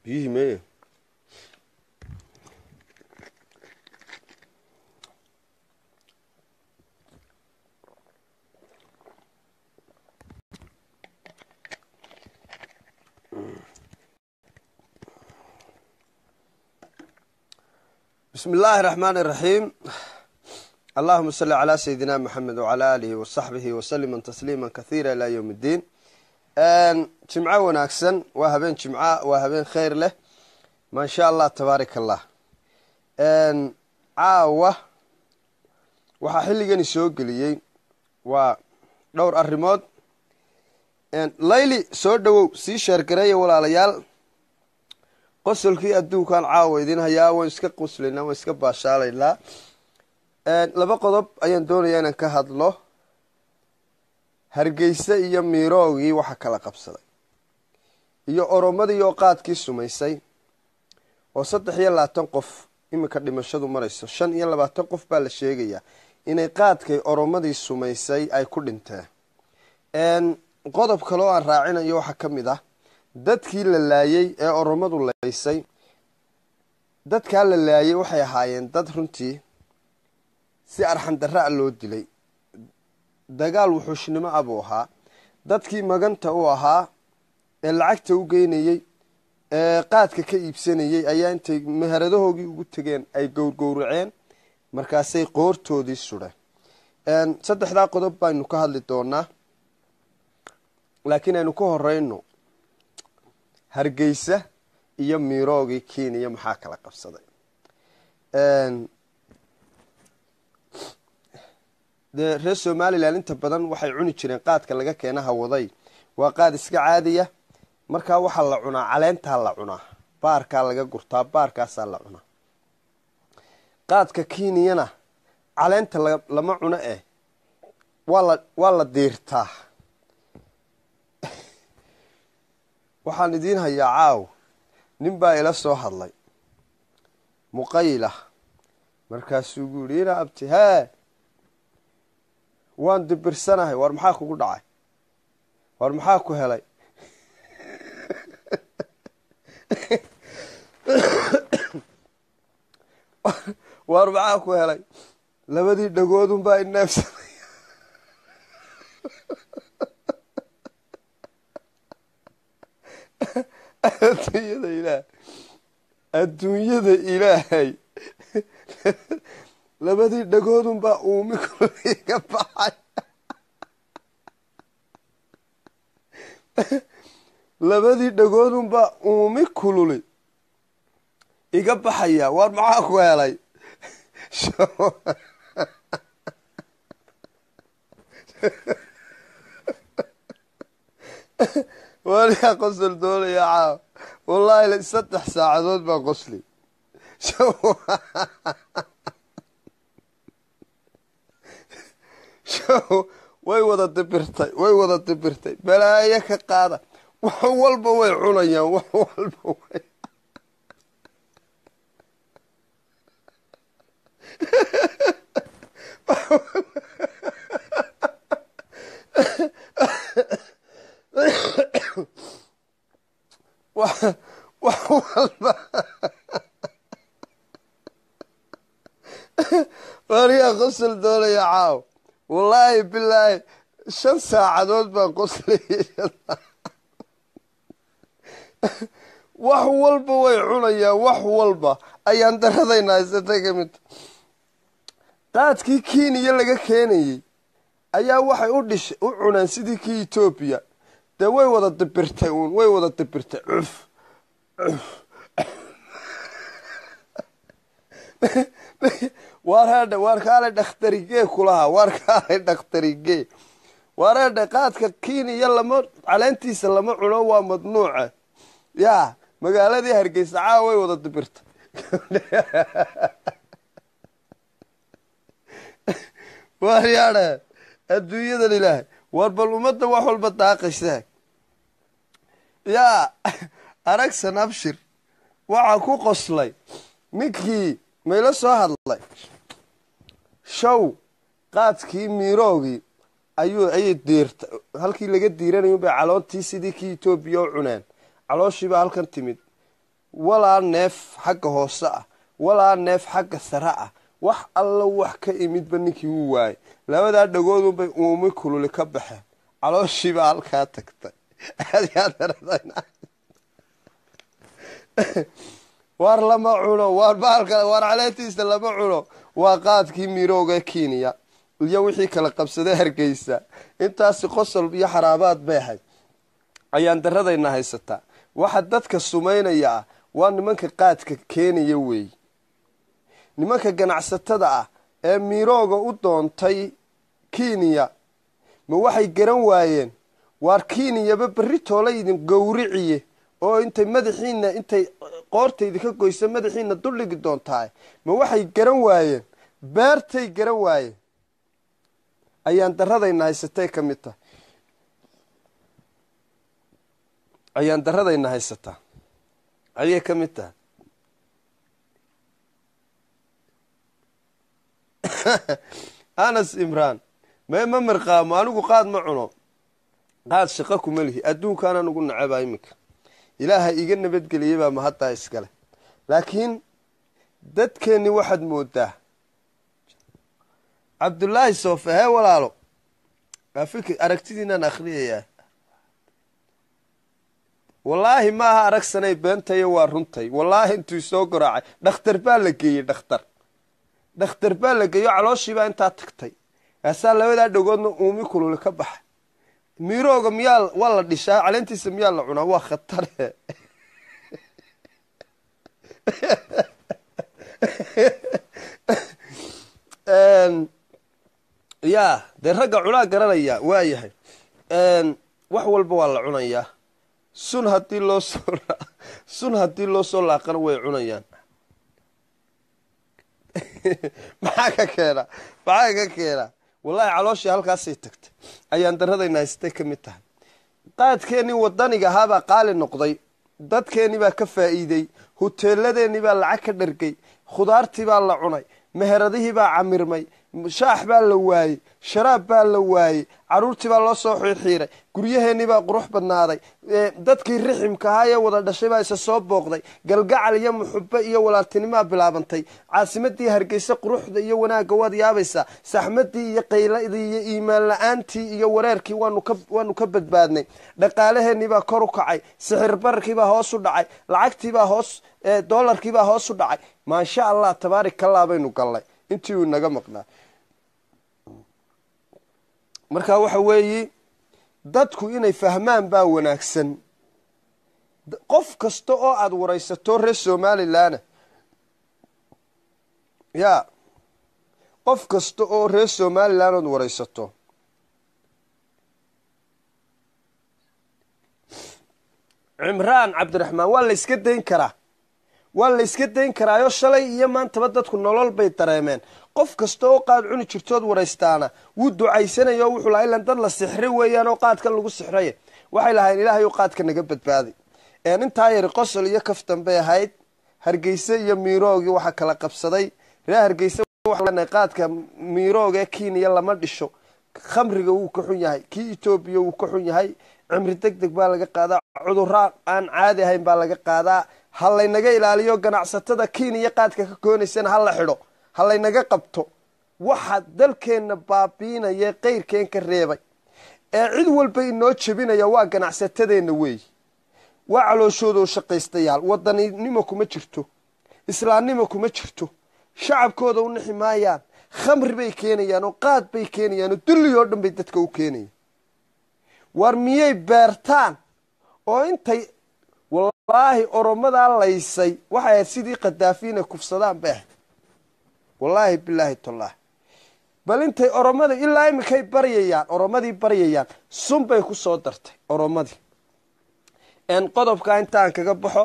biyihii meye bismi illaahi raxmaan iraxiim allahuma salli calaa sayidina maxamed wacalaa aalihi wasaxbihi wasalima tasliima kathiira ilaa yowm iddiin jimco wanaagsan waa habeen jimca waa habeen kheyr leh maasha allah tabaarak allah caawa waxaa xilligani soo geliyey waa dhowr arrimood layli soo dhowow sii sheergareeya walaalayaal qosolkii adduunkan caawa idin hayaa waan iska quslaynaa waan iska baashaalaynaa laba qodob ayaan doonayaa inaan ka hadlo hargeysa iyo miiroogii waxa kala qabsaday iyo oromadii oo qaadkii sumaysay oo saddex iyo labaatan qof iminka dhimashadu marayso shan iyo labaatan qof baa la sheegayaa inay qaadkay oromadii sumaysay ay ku dhinteen qodob kale oo aan raacinayo waxaa ka mid ah dadkii la laayay ee oromadu laysay dadkaa la laayay waxay ahaayeen dad runtii si arxandarra a loo dilay dagaal wuxuushnimo ah buu ahaa dadkii maganta u ahaa ee lacagta u geynayey ee qaadka ka iibsanayey ayaa intay meheradahoogii ugu tegeen ay gowrgowraceen markaasay qoortoodii sudheen saddexdaa qodob baynu ka hadli doonaa laakiin aynu ka horeyno hargeysa iyo miiroogii kenya maxaa kala qabsaday dee reer somalilan inta badan waxay cuni jireen qaadka laga keena hawaday waa qaad iska caadiya markaa waxaa la cunaa caleentaa la cunaa baarkaa laga gurtaa baarkaasaa la cunaa qaadka kenyana caleenta lama cuno eh waala waa la diirtaa waxaan idiin hayaa caaw nin baa ila soo hadlay muqayla markaasuu gu yidhi ina abti hee waan dibirsanahay war maxaa kugu dhacay war maxaa ku helay war maxaa ku helay labadii dhagoodun baa ineefsanay adduunyada ilaah adduunyada ilaahay labadii dhagoodun baa uumi kululi iga baxay labadii dhagoodun baa uumi kululi iga baxaya war maxaa ku helay waliyaa qosol doonaya caaw wallaahi saddex saacadood baa qosli way wada dibirtay way wada dibirtay balaayo ka qaada wax walba way cunayaan wax walba way wax walba wariyaa qosol doonaya caaw wallaahi bilaahi shan saacadood baan qoslaya wax walba way cunayaan wax walba ayaan daradayna haysatay ka midta qaadkii kenya laga keenayey ayaa waxay u dhish u cunaan sidii kii etoobiya dee way wada dibirtay uun way wada dibirtay cuf cuf waarhadhe waar kaale dhakhtarigee kulahaa waar kaale dhakhtarigee waarhadhe qaadka kenya lama caleentiisa lama cuno waa madnuuca yaa magaaladii hargeysa caawa way wada dibirtay waaryaadhe adduunyadan ilaahay waar bal ummadda wax walba daaqaysaa yaa aragsan abshir waxaa ku qoslay ninkii mayla soo hadlay show qaadkii miiroogii ayuu ayay diirta halkii laga diiranayo bay caloontii sidii kii etoobiya u cuneen calooshiibaa halkan timid walaa neef xagga hoose ah walaa neef xagga sare ah wax alla wax ka imidba ninkii wuu waayay labadaa dhagoodunbay uumi kululi ka baxeen calooshiibaa halkaa tagtay waar lama cuno waar baalka waar caleentiisa lama cuno waa qaadkii mirooga kenya iyo wixii kala qabsaday hargeysa intaasi qosol iyo xaraabaad bay ahayd ayaan daradayna haysataa waxa dadka sumaynaya ah waa nimanka qaadka keenaya weeye nimanka ganacsatada ah ee mirooga u doontay kenya ma waxay garan waayeen waar kenyaba berri toola idin gowriciye oo intay madaxiina intay qoortaydi ka goysa madaxiina duldhigi doontahay ma waxay garan waayeen beertay garan waayeen ayaan daradayna haysatay ka mid tahay ayaan daradayna haysataa ayay ka mid tahay anas imraan mee ma mirqaamo anigu qaad ma cuno qaad shaqo kuma lihi adduunkaana nugu nacabaa iminka ilaaha iga nabadgeliyey baa mahaddaa iskale laakiin dadkeenni waxaad moodaa cabdullaahi soofe hee walaalo afik aragtidiinaan akhriyayaa wallaahi ma aha aragsanay beentayo waa runtay wallaahi intuu soo garaacay dhakhtar baa la geeyey dhakhtar dhakhtar baa la geeyo calooshiibaa intaa tagtay kaasaa labadaa dhagoodna uumi kululi ka baxa mirooga miyaa waa la dhishaa caleentiisa miyaa la cunaa waa khatare ya dee ragga cunaa garanaya waa yahay wax walba waa la cunayaa sun hadii loo soo sun haddii loo soo laaqana way cunayaan maxaa ka keena maxaa ka keena wallaahi calooshii halkaasay tagtay ayaan daradayna haystay ka mid tahay qaadkeennii wadaniga ahaabaa qaali noqday dadkeennii baa ka faa'iidey huteeladeennii baa lacag ka dhargay khudaartii baa la cunay meheradihii baa camirmay shaax baa la waayey sharaab baa la waayey caruurtii baa loo soo xiirxiiray guryaheennii baa qurux badnaaday dadkii riximka ahaa ee wada dhashay baa isa soo booqday galgacal iyo muxubo iyo walaaltinimaa bilaabantay caasimadii hargeysa quruxda iyo wanaagga waad yaabaysaa saxmadii iyo qayladii iyo iimaan la-aantii iyo wareerkii waanu ka badbaadnay dhaqaalaheennii baa kor u kacay sixir bararkiibaa hoos u dhacay lacagtiibaa hoos doolarkiibaa hoos u dhacay maasha allah tabaarik allah baynu gallay intii uu inaga maqnaa marka waxa weeyi dadku inay fahmaan baa wanaagsan qof kasta oo aada waraysato reer somalilanna ya qof kasta oo reer somalilan ood waraysato cimraan cabdiraxmaan waa la yska dayn karaa waa la yska dayn karaayo shalay iyo maantaba dadku nolol bay dareemeen qof kasta oo qaad cuni jirtood waraystaana wuu ducaysanaya oo wuxuu lahaa ilan dad la sixri weeyaan oo qaadkan lagu sixraye waxay lahayn ilaahay ou qaadka naga badbaaday intaa yari qosol iyo kaftan bay ahayd hargeyse iyo miiroogii waxaa kala qabsaday reer hargeyse qaadka miirooga ee kenya lama dhisho khamriga wuu ka xun yahay kii etoobiya wuu ka xun yahay cimri deg deg baa laga qaadaa cudurraa aan caadi ahayn baa laga qaadaa ha laynaga ilaaliyo ganacsatada kenya qaadka ka koonaysana ha la xidho ha laynaga qabto waxa dalkeenna baabiinaya qeyrkeen ka reebay ee cid walba inoo jebinaya waa ganacsatadeenna weeyi waa calooshoodo shaqaystayaal wadaninimo kuma jirto islaamnimo kuma jirto shacabkooda u nixi maayaan khamri bay keenayaan oo qaad bay keenayaan oo dulli oo dhan bay dadka u keenayaan war miyay beertaan oo intay wallaahi oromadaa laysay waxay ahayd sidii khadaafi inay kufsadaan bay ahayd wallaahi bilaahi tallaahi bal intay oromada ilaa iminkay baryayaan oromadii baryayaan sun bay ku soo dartay oromadii qodobkaa intaan kaga baxo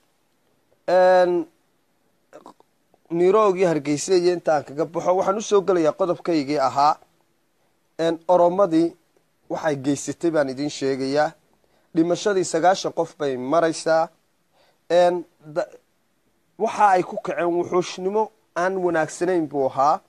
niroogii hargeysa iyo intaan kaga baxo waxaan usoo gelayaa qodobkaygii ahaa oromadii waxay geysatay baan idiin sheegayaa dhimashadii sagaashan qof bay maraysaa waxa ay ku kaceen wuxuushnimo aan wanaagsanayn buu ahaa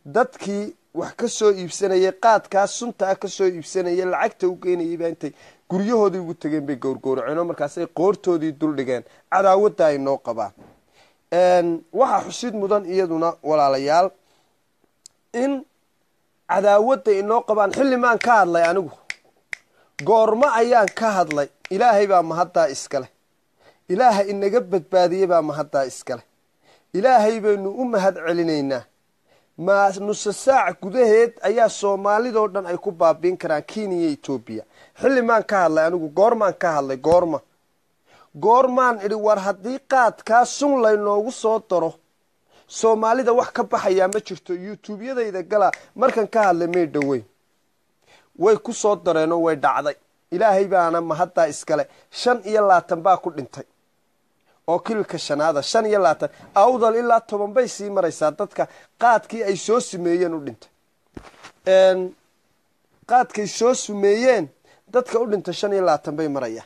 dadkii wax ka soo iibsanayay qaadkaa suntaa ka soo iibsanayay lacagta u geynayay baa intay guryahoodii ugu tegeen bay gowrgowraceenoo markaasay qoortoodii duldhigeen cadaawadda ay noo qabaan waxaa xusid mudan iyaduna walaalayaal in cadaawadda inoo qabaan xilli maan ka hadlay anigu goormo ayaan ka hadlay ilaahay baa mahaddaa iskaleh ilaaha inaga badbaadiyey baa mahaddaa iskaleh ilaahay baynu u mahad celinaynaa ma nuse saac gudaheed ayaa soomaalidoo dhan ay ku baabiin karaan kenya iyo etoobiya xilli maan ka hadlay anigu goormaan ka hadlay goorma goormaan idhi war haddii qaadkaa sun laynoogu soo daro soomaalida wax ka baxayaa ma jirto youtubeyadayda gala markan ka hadlay may dhoweyn way ku soo dareenoo way dhacday ilaahay baana mahaddaa iskale shan iyo laatan baa ku dhintay oo kililka shanaada shan iyo laatan awdal ilaa toban bay sii maraysaa dadka qaadkii ay soo sumeeyeen u dhintay qaadkay soo sumeeyeen dadka u dhintay shan iyo laatan bay marayaan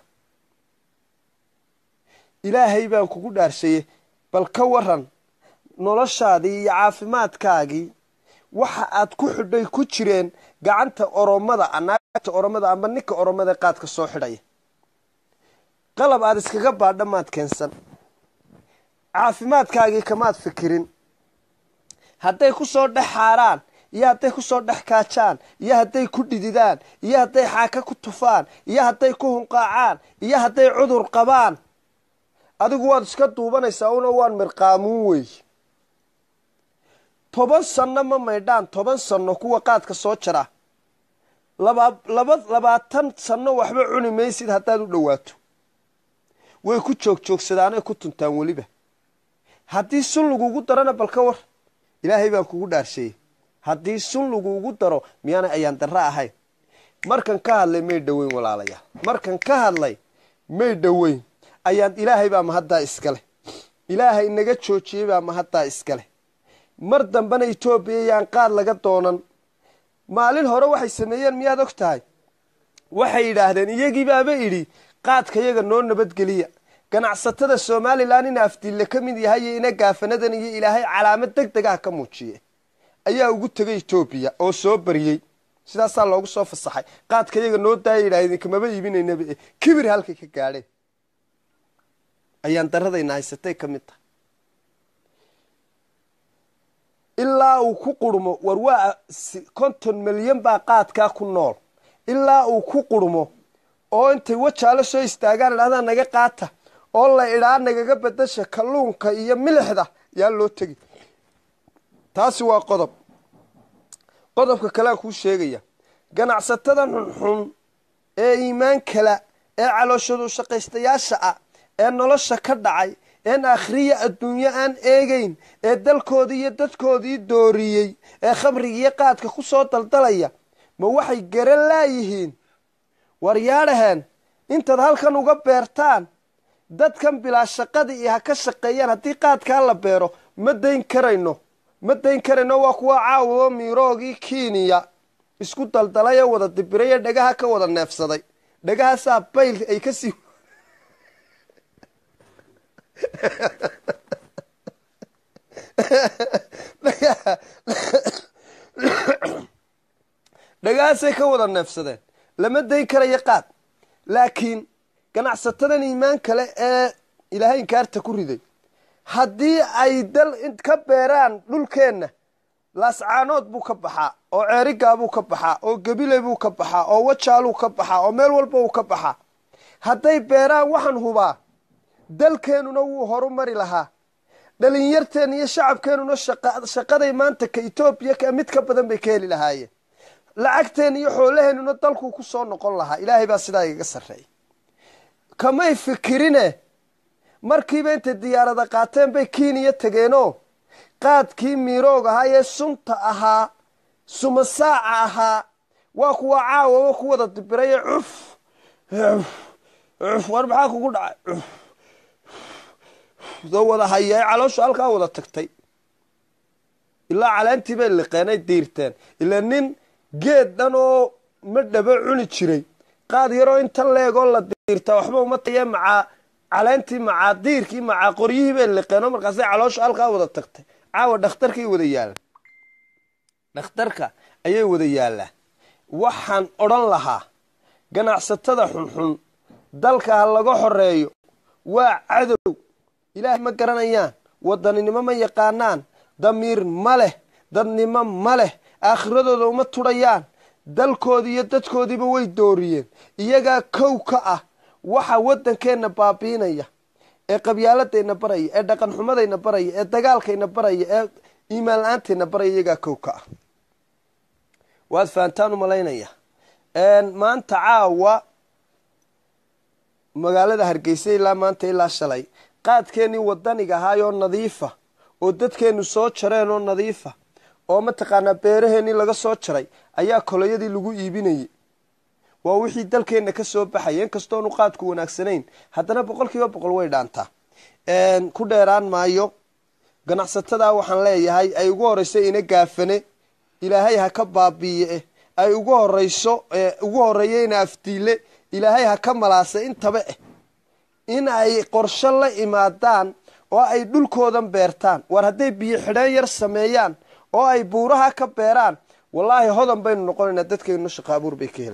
ilaahay baan kugu dhaarshayey bal ka waran noloshaadii iyo caafimaadkaagii waxa aad ku xidhay ku jireen gacanta oromada naagta oromada amba ninka oromada qaadka soo xidhaya qalab aad iskaga baadha maad keensan caafimaadkaagii kamaad fikirin hadday ku soo dhex xaaraan iyo hadday ku soo dhex kaajaan iyo hadday ku dhididaan iyo hadday xaaka ku tufaan iyo hadday ku hunqaacaan iyo hadday cudur qabaan adigu waad iska duubanaysaa una waan mirqaamuun wey toban sanno ma maydhaan toban sanno kuwa qaadka soo jara laba laba labaatan sanno waxba cuni maysid haddaad u dhowaato way ku joogjoogsadaan ku tuntaan weliba haddii sun lagugu darona bal ka war ilaahay baan kugu dhaarsheeyey haddii sun lagugu daro miyaanay ayaan darro ahayn markan ka hadlay may dhoweyn walaalayaal markan ka hadlay may dhoweyn ayaan ilaahay baa mahaddaa iskaleh ilaahay naga joojiyey baa mahaddaa iskaleh mar dambena etoobiya yaan qaad laga doonan maalin hore waxay sameeyeen miyaad og tahay waxay yidhaahdeen iyagii baaba idhi qaadka yaga noo nabadgeliya ganacsatada somalilan in afdiille ka mid yahay iyo ina gaafanadan iyo ilaahay calaamad deg degaha ka muujiye ayaa ugu tegay etoobiya oo soo bariyey sidaasaa loogu soo fasaxay qaadka yaga noo daaya yidhahdeen kamaba iibinaynaba e kibir halkay ka gaadheen ayaan daradayna haysatay ka mid tahay ilaa uu ku qurmo war waa konton milyan baa qaadkaa ku nool ilaa uu ku qurmo oo intay wajaalo soo istaagaan idhahdaa naga qaata oo la idhaa nagaga bedasha kalluunka iyo milixda yaa loo tegi taasi waa qodob qodobka kalean kuu sheegaya ganacsatadan xunxun ee iimaan kala ee calooshadu shaqaystayaasha ah ee nolosha ka dhacay een akhriya adduunyo aan eegayn ee dalkoodii iyo dadkoodii dooriyey ee khamrigiiyo qaadka ku soo daldalaya ma waxay garan laayihiin war yaadhaheen intaad halkan uga beertaan dadkan bilaa shaqadii iyo ha ka shaqeeyaan haddii qaadkaa la beero ma dayn karayno ma dayn karayno waa kuwa caawaoo miiroogii kiniya isku daldalay ee wada dibiray ee dhagaha ka wada neefsaday dhagahaasaa bayl ay kasii dhagahaasay ka wada neefsadeen lama dayn karayo qaad laakiin ganacsatadan iimaan kale ee ilaahay inkaarta ku riday haddii ay dal ka beeraan dhulkeenna laascaanood buu ka baxaa oo ceerigaabuu ka baxaa oo gebile buu ka baxaa oo wajaaluu ka baxaa oo meel walba uu ka baxaa hadday beeraan waxaan hubaa dalkeennuna wuu horu mari lahaa dhalinyarteen iyo shacabkeennuna shaqaday maanta ka etoobiya mid ka badan bay ka heli lahaayeen lacagteen iyo xoolaheennuna dalkuu ku soo noqon lahaa ilaahay baa sidaa igaga sarreeyay kamay fikirine markiiba intay diyaarada qaateen bay kiniya tegeenoo qaadkii miiroog ahaa ee sunta ahaa sumasaaca ahaa waa kuwa caawaba ku wada dibiraye cuf cuf war maxaa kugu dhacay soo wada hayae calooshu halkaa wada tagtay ilaa caleentii bay liqeenay diirteen ilaa nin geed dhan oo ma dhaba cuni jiray qaad yaroo intan leegoo la diirtaa waxba uma taye macaa caleentii macaa diirkii macaa qoryihii bay liqeenoo markaasay calooshu halkaa wada tagtay caawa dhakhtarkay wada yaallaan dhakhtarka ayay wada yaallaan waxaan odhan lahaa ganacsatada xunxun dalka ha laga xoreeyo waa cadow ilaahay ma garanayaan wadaninimo ma yaqaanaan damiir ma leh dadnimo ma leh aakhiradooda uma tudhayaan dalkoodii iyo dadkoodiiba way dooriyeen iyagaa kow ka ah waxa waddankeenna baabiinaya ee qabyaaladayna baraya ee dhaqan xumadayna baraya ee dagaalkayna baraya ee iimaan la-aantayna baraya iyagaa kow ka ah waad fahantaan u malaynaya maanta caawa magaalada hargeysa ilaa maanta ilaa shalay qaadkeenii wadaniga ahaayoo nadiifa oo dadkeenu soo jareen oo nadiifa oo mataqaanaa beeraheenii laga soo jaray ayaa koloyadii lagu iibinayay waa wixii dalkeenna ka soo baxaya inkastoonu qaadku wanaagsanayn haddana boqol kiiba boqol way dhaantaa ku dheeraan maayo ganacsatada waxaan leeyahay ay ugu horeyso ina gaafane ilaahay ha ka baabiiye ay ugu horeyso ugu horeeyo ina afdiile ilaahay ha ka malaasa intaba eh in ay qorsho la imaadaan oo ay dhulkoodan beertaan war hadday biyo xidheen yar sameeyaan oo ay buuraha ka beeraan wallaahi hodan baynu noqonaynaa dadkaynu shaqa abuur bay ka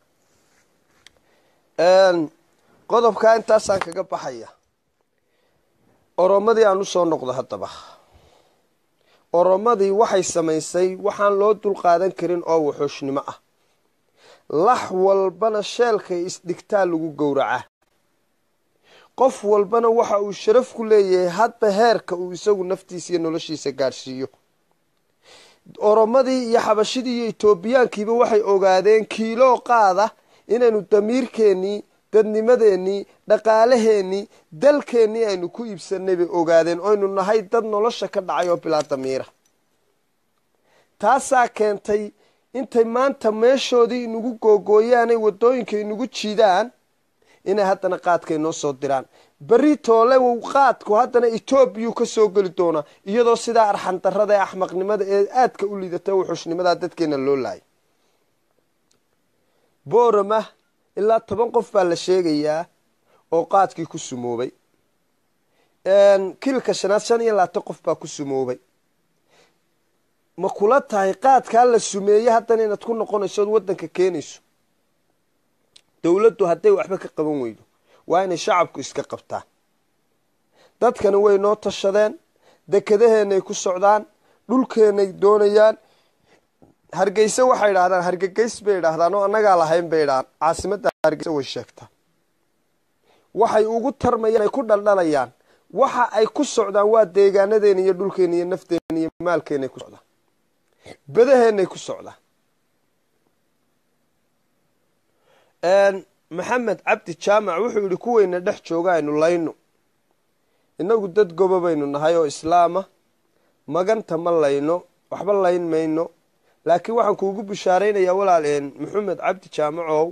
helayaan qodobkaa intaasaan kaga baxaya oromadii aan usoo noqdo haddaba oromadii waxay samaysay waxaan loo dulqaadan karin oo wuxuushnimo ah lax walbana sheelkay isdhigtaa lagu gowracaa qof walbana waxa uu sharaf ku leeyahay hadba heerka uu isagu naftiisa iyo noloshiisa gaadhsiiyo oromadii iyo xabashidii iyo etoobiyaankiiba waxay ogaadeen kiiloo qaada inaynu damiirkeennii dadnimadeenii dhaqaalaheennii dalkeennii aynu ku iibsanay bay ogaadeen oynu nahay dad nolosha ka dhacay oo bilaa damiira taasaa keentay intay maanta meeshoodii inagu googooyaanay waddooyinka inagu jiidaan inay haddana qaadka inoo soo diraan berri toole w qaadku haddana etoobiyu ka soo geli doonaa iyadoo sidaa arxandarada ee axmaqnimada ee aadka u liidata wuxushnimadaa dadkeena loo laayay boorama ilaa toban qof baa la sheegayaa oo qaadkii ku sumoobay kilka shanaad shan iyo labaatan qof baa ku sumoobay ma kula tahay qaadkaa la sumeeyey haddana inaad ku noqonayso ood waddanka keenayso dowladdu hadday waxba ka qaban weydo waa inay shacabku iska qabtaan dadkani way noo tashadeen dekedaheenay ku socdaan dhulkeenay doonayaan hargeyse waxay idhahdaan hargegeys bay idhaahdaan oo annagaa lahayn bay idhahaan caasimadda hargeyse way sheegtaan waxay ugu tarmayaan ay ku dhaldhalayaan waxa ay ku socdaan waa deegaanadeena iyo dhulkeena iyo nafteena iyo maalkeenay ku socdaan badaheenay ku socdaan maxamed cabdi jaamac wuxuu yidhi kuweyna dhex jooga aynu layno innagu dad goba baynu nahay oo islaama maganta ma layno waxba layn mayno laakiin waxaan kuugu bishaaraynayaa walaal maxamed cabdi jaamacow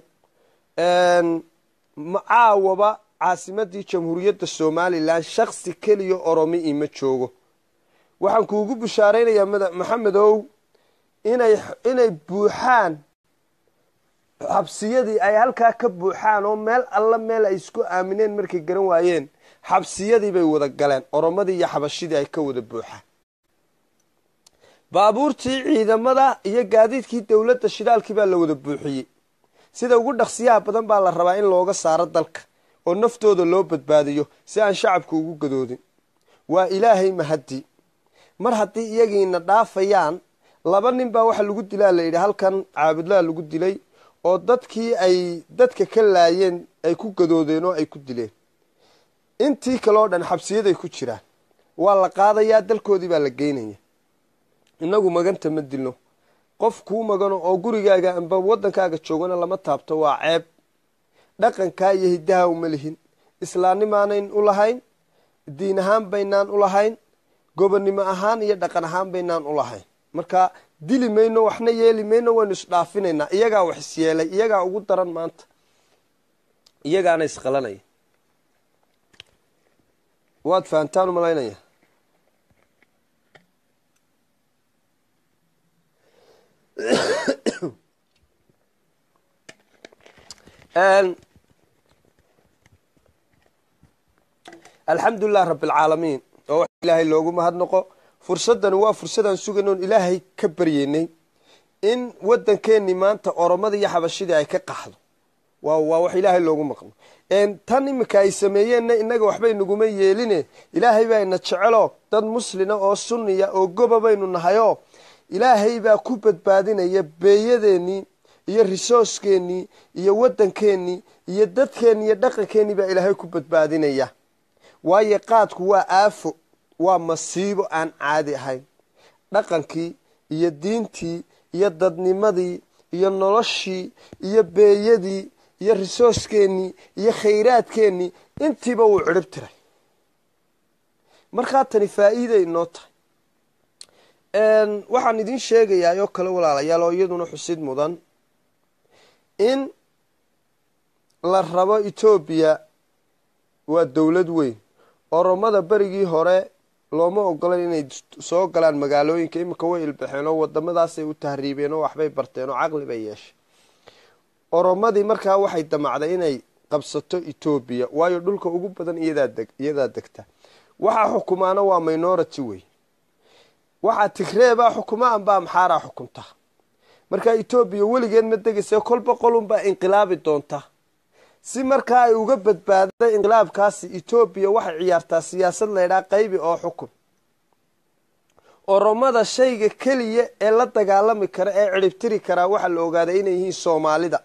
caawaba caasimadii jamhuuriyadda somalilan shaksi keliya oromi ima joogo waxaan kuugu bishaaraynayaa maxamedow inay inay buuxaan xabsiyadii ay halkaa ka buuxaan oo meel alla meel ay isku aamineen markay garan waayeen xabsiyadii bay wada galeen oromadii iyo xabashidii ay ka wada buuxaan baabuurtii ciidamada iyo gaadiidkii dowladda shidaalkii baa la wada buuxiyey sida ugu dhaqsiyaha badan baa la rabaa in looga saaro dalka oo naftooda loo badbaadiyo si aan shacabku ugu gadoodin waa ilaahay mahaddi mar haddii iyagiina dhaafayaan laba nin baa waxa lagu dilaa layidhi halkan caabudlaha lagu dilay oo dadkii ay dadka ka laayeen ay ku gadoodeen oo ay ku dileen intii kale oo dhan xabsiyaday ku jiraan waa la qaadayaa dalkoodii baa la geynaya innagu maganta ma dilno qof kuu magano oo gurigaaga amba waddankaaga joogana lama taabto waa ceeb dhaqankaa iyo hiddaha uma lihin islaamnimaanayn u lahayn diin ahaan baynaan u lahayn gobonnimo ahaan iyo dhaqan ahaan baynaan u lahayn marka dili mayno waxna yeeli mayno waynu isdhaafinaynaa iyagaa wax isyeelay iyagaa ugu daran maanta iyagaana isqalanaya waad fahantaan u malaynaya alxamdulilah rabbialcaalamiin oo wax ilaahay loogu mahadnaqo fursaddani waa fursadaan sugayn oon ilaahay ka baryeynay in waddankeennii maanta oromada iyo xabashidii ay ka qaxdo waa waa wax ilaahay loogu maqno tan iminka ay sameeyeenna innaga waxbay naguma yeeline ilaahay baa ina jecelo dad muslina oo sunniya oo goba baynu nahayoo ilaahay baa ku badbaadinaya beeyadeennii iyo risooskeenii iyo waddankeennii iyo dadkeennii iyo dhaqankeennii baa ilaahay ku badbaadinaya waayo qaadku waa aafo waa masiibo aan caadi ahayn dhaqankii iyo diintii iyo dadnimadii iyo noloshii iyo beeyadii iyo risooskeenii iyo khayraadkeennii intiiba wuu cirhib tiray markaa tani faa'iiday inoo tahay waxaan idin sheegayaa oo kale walaalayaal oo iyaduna xusid mudan in la rabo etoobiya waa dowlad weyn oromada berigii hore looma ogolan inay soo galaan magaalooyinka iminka way ilbaxeen oo wadamadaasay u tahriibeen oo waxbay barteen oo caqli bay yeeshay oromadii markaa waxay damacday inay qabsato etoobiya waayo dhulka ugu badan iyadaa degta waxaa xukumaana waa minority wey waxaa tigreebaa xukuma amba amxaaraa xukunta markaa etoobiya weligeed ma degaysa kolba qolunbaa inqilaabi doonta si markaa ay uga badbaaday inqilaabkaasi etoobiya waxay ciyaartaa siyaasad laydhaa qaybi oo xukun oromada shayga keliya ee la dagaalami kara ee ciribtiri karaa waxaa la ogaaday inay yihiin soomaalida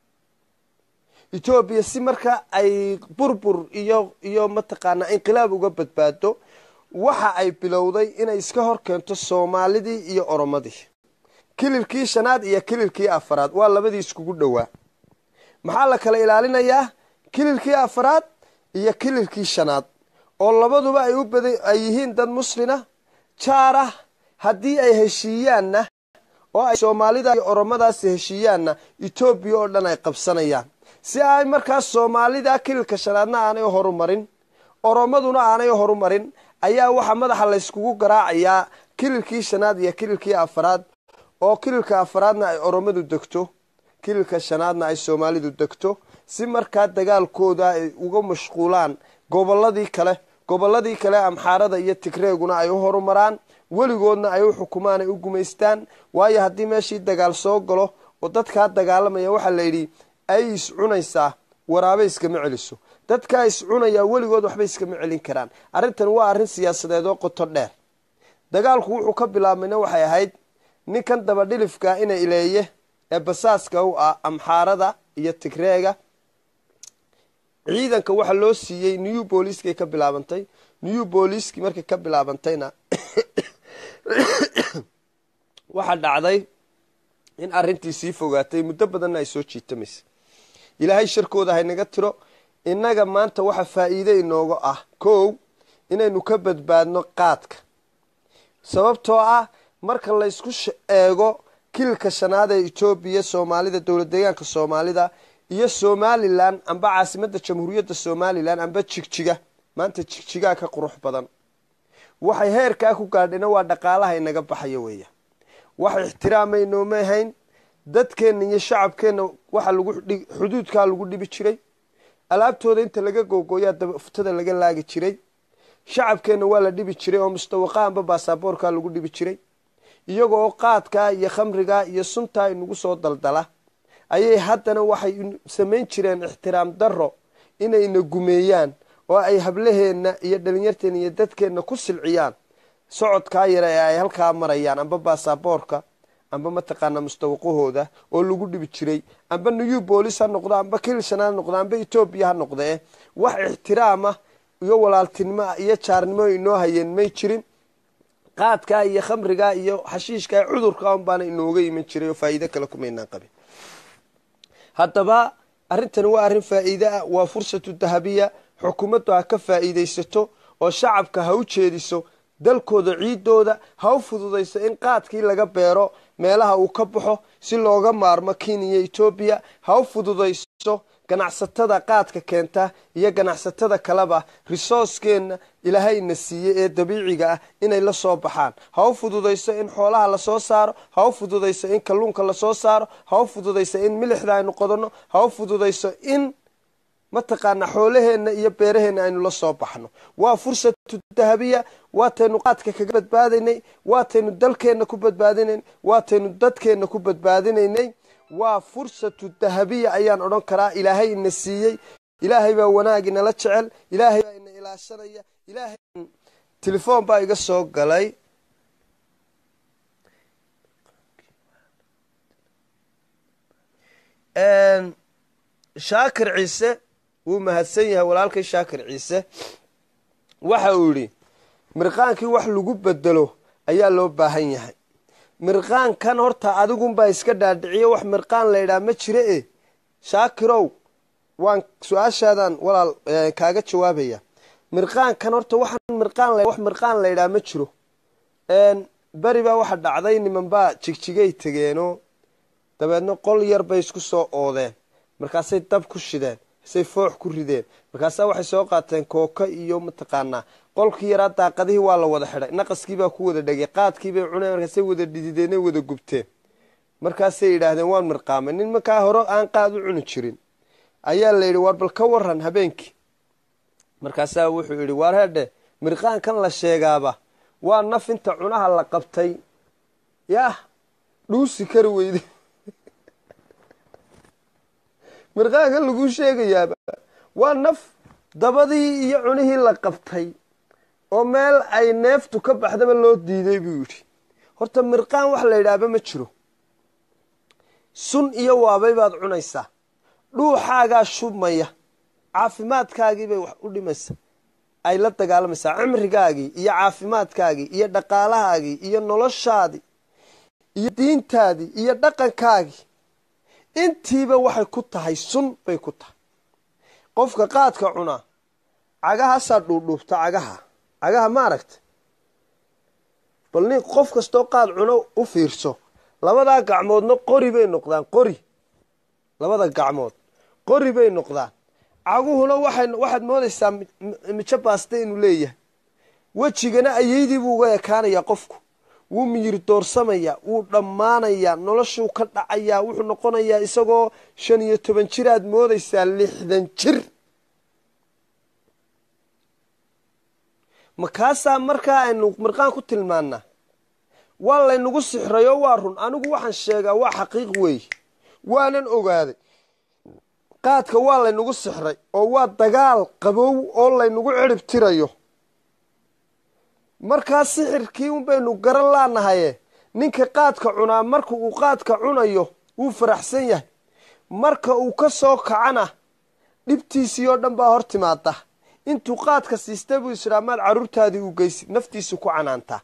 etoobiya si markaa ay burbur iyo iyo mataqaanaa inqilaab uga badbaado waxa ay bilowday inay iska hor keento soomaalidii iyo oromadii kililkii shanaad iyo kililkii afaraad waa labadii iskugu dhowaa maxaa la kala ilaalinayaa kililkii afaraad iyo kililkii shanaad oo labaduba ay u bada ay yihiin dad muslina jaar ah haddii ay heshiiyaanna oo ay soomaalida iyo oromadaasi heshiiyaanna etoobiya oo dhan ay qabsanayaan si ay markaas soomaalida kililka shanaadna aanay horumarin oromaduna aanay horumarin ayaa waxaa madaxa layskugu garaacayaa kililkii shanaad iyo kililkii afaraad oo kililka afaraadna ay oromadu degto kililka shanaadna ay soomaalidu degto si markaa dagaalkooda ay uga mashquulaan gobolladii kale gobolladii kale amxaarada iyo tigreeguna ay u horumaraan weligoodna ay u xukumaan ay u gumaystaan waayo haddii meeshii dagaal soo galo oo dadkaa dagaalamaya waxaa layidhi ay iscunaysaa waraabe iskama celiso dadkaa iscunayaa weligood waxba iskama celin karaan arrintan waa arrin siyaasadeed oo qoto dheer dagaalku wuxuu ka bilaabmayna waxay ahayd ninkan dabadhilifka ina ileeye ee basaaska u ah amxaarada iyo tigreega ciidanka waxaa loo siiyey new booliiskay ka bilaabantay new booliiskii markay ka bilaabantayna waxaa dhacday in arrintii sii fogaatay muddo badanna ay soo jiitamaysa ilaahay sharkooda haynaga tiro innaga maanta waxa faa'iide inooga ah kow inaynu ka badbaadno qaadka sababtoo ah marka laysku eego kililka shanaad ee etoobiya soomaalida dowlad deegaanka soomaalida iyo somalilan amba caasimadda jamhuuriyadda somalilan amba jigjiga maanta jigjigaa ka qurux badan waxay heerkaa ku gaadhina waa dhaqaalaha inaga baxaya weeya wax ixtiraamaynooma ahayn dadkeenna iyo shacabkeenna waxa lagu xuduudkaa lagu dhibi jiray alaabtooda inta laga googooyaa dabaftada laga laagi jiray shacabkeenna waa la dhibi jiray oo mustawaqa amba baasaboorkaa lagu dhibi jiray iyaga oo qaadkaa iyo khamrigaa iyo suntaa inagu soo daldala ayay haddana waxay samayn jireen ixtiraam darro inayna gumeeyaan oo ay hablaheenna iyo dhalinyarteenna iyo dadkeenna ku silciyaan socodkaa yare ee ay halkaa marayaan amba baasaboorka amba mataqaanaa mustawaqahooda oo lagu dhibi jiray amba new boolis ha noqdo amba kilshan ha noqdo amba etoobiya ha noqdee wax ixtiraama iyo walaaltinimoa iyo jaarnimo inoo hayeen may jirin qaadkaa iyo khamrigaa iyo xashiishkaa cudurka un baana inooga iman jiray oo faa'iido kale kumaynaan qabin haddaba arrintani waa arrin faa'iide ah waa fursatu dahabiya xukuumaddu ha ka faa'iidaysato oo shacabka ha u jeediso dalkooda ciidooda ha u fududayso in qaadkii laga beero meelaha uu ka baxo si looga maarmo kenya etoobiya ha u fududayso ganacsatada qaadka keenta iyo ganacsatada kaleba risooskeenna ilaahayna siiyey ee dabiiciga ah inay la soo baxaan ha u fududayso in xoolaha lasoo saaro ha u fududayso in kalluunka lasoo saaro ha u fududayso in milixda aynu qodanno ha u fududayso in mataqaanaa xoolaheenna iyo beeraheenna aynu la soo baxno waa fursatu dahabiya waataynu qaadka kaga badbaadaynay waataynu dalkeenna ku badbaadinaynay waataynu dadkeenna ku badbaadinaynay waa fursatu dahabiya ayaan odhan karaa ilaahay ina siiyey ilaahay baa wanaag inala jecel ilaahay baa ina ilaashanaya ilaahay telefoon baa iga soo galay shaakir ciise wuu mahadsan yahay walaalkay shaakir ciise waxa uu yidhi mirqaankii wax lagu bedelo ayaa loo baahan yahay mirqaankan horta adigunbaa iska dhaadhiciyo wax mirqaan laydhaa ma jira e shaakirow waan su-aashaadan walaal kaaga jawaabaya mirqaankan horta waxaan mirqaan wax mirqaan laydhaa ma jiro beri baa waxa dhacday nimanbaa jigjigay tegeenoo dabeedna qol yar bay isku soo oodeen markaasay dab ku shideen say foox ku rideen markaasaa waxay soo qaateen kooka iyo mataqaanaa qolkii yaraa daaqadihii waa la wada xidhay naqaskiibaa ku wada dhegay qaadkiibay cuneen markaasay wada dhidideenay wada gubteen markaasay yidhaahdeen waan mirqaamay nin markaa hore aan qaad u cuni jirin ayaa la yidhi waar bal ka waran habeenkii markaasaa wuxuu yidhi waar hedhe mirqaankan la sheegaaba waa naf inta cunaha la qabtay yaah dhuusi kari weyde mirqaankan laguu sheegayaaba waa naf dabadii iyo cunihii la qabtay oo meel ay neeftu ka baxdaba loo diiday buu yidhi horta mirqaan wax la yidhaahba ma jiro sun iyo waabay baad cunaysaa dhuuxaagaa shubmaya caafimaadkaagiibay wax u dhimaysaa ay la dagaalamaysaa cimrigaagii iyo caafimaadkaagii iyo dhaqaalahaagii iyo noloshaadii iyo diintaadii iyo dhaqankaagii intiiba waxay ku tahay sun bay ku tahay qofka qaadka cunaa cagahaasaa dhuudhuubta cagaha cagaha ma aragta bal nin qof kastoo qaad cuno u fiirso labadaa gacmoodna qori bay noqdaan qori labada gacmood qori bay noqdaan caguhuna waxaad moodaysaa mijo baaste inuu leeyahay wejigana ayeydii buu uga ekaanayaa qofku wuu miyir doorsamayaa wuu dhammaanayaa noloshuu ka dhacayaa wuxuu noqonayaa isagoo shan iyo toban jir aad moodaysaa lixdan jir makaasaa markaa aynu mirqaan ku tilmaanaa waa laynagu sixrayo waa run anigu waxaan sheegaa waa xaqiiq weeye waanan ogaaday qaadka waa laynagu sixray oo waa dagaal qabow oo laynagu cirib tirayo markaa sixirkii un baynu garan laanahaye ninka qaadka cunaa marka uu qaadka cunayo wuu faraxsan yahay marka uu ka soo kacana dhibtiisii oo dhan baa hor timaada intuu qaadka siista buu israa maad carruurtaadii u geysid naftiisu ku canaantaa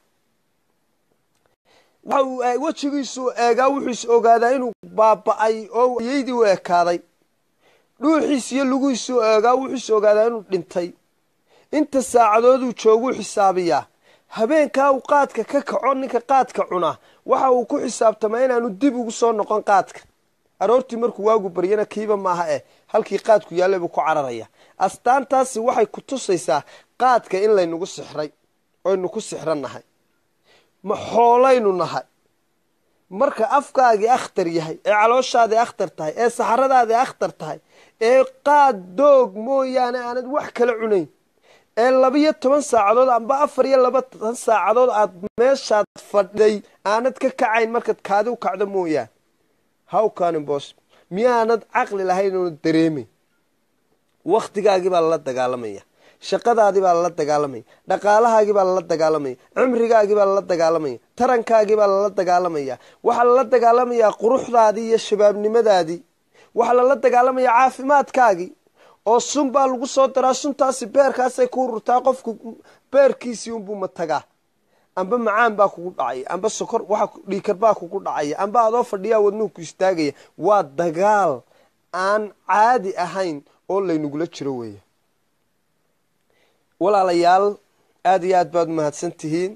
waxa uu wejigiisu eegaa wuxuu is ogaadaa inuu baaba-ay oo yeydii u ekaaday dhuuxiis iyo lugiisu eegaa wuxuu is ogaadaa inuu dhintay inta saacadooduu jooguu xisaabiyaa habeenkaa uu qaadka ka kaco ninka qaadka cunaa waxa uu ku xisaabtamaa inaanu dib ugu soo noqon qaadka aroortii markuu waagu baryana kiiba maaha eh halkii qaadku yaallay buu ku cararaya astaantaasi waxay ku tusaysaa qaadka in laynagu sixray oynu ku sixran nahay ma xoolaynu nahay marka afkaagii akhtar yahay ee calooshaadii akhtar tahay ee saxaradaadii akhtar tahay ee qaad doog mooyaane aanad wax kala cunayn ee labiyo toban saacadood amba afar iyo labatan saacadood aad meeshaad fadhiday aanad ka kacayn markaad kaadi u kacdo mooyaane hawkanibos miyaanad caqli lahayn oona dareemayn wakhtigaagii baa lala dagaalamaya shaqadaadii baa lala dagaalamaya dhaqaalahaagii baa lala dagaalamaya cimrigaagii baa lala dagaalamaya tarankaagii baa lala dagaalamaya waxaa lala dagaalamayaa quruxdaadii iyo shabaabnimadaadii waxaa lala dagaalamayaa caafimaadkaagii oo sun baa lagu soo daraa suntaasi beerkaasay ku ururtaa qofku beerkiisii unbuu matagaa amba macaan baa kugu dhacaya amba sokor waxa dhiikar baa kugu dhacaya amba adoo fadhiyaa wadnuhu ku istaagaya waa dagaal aan caadi ahayn oo laynagula jiro weeye walaalayaal aada iyo aad baad mahadsan tihiin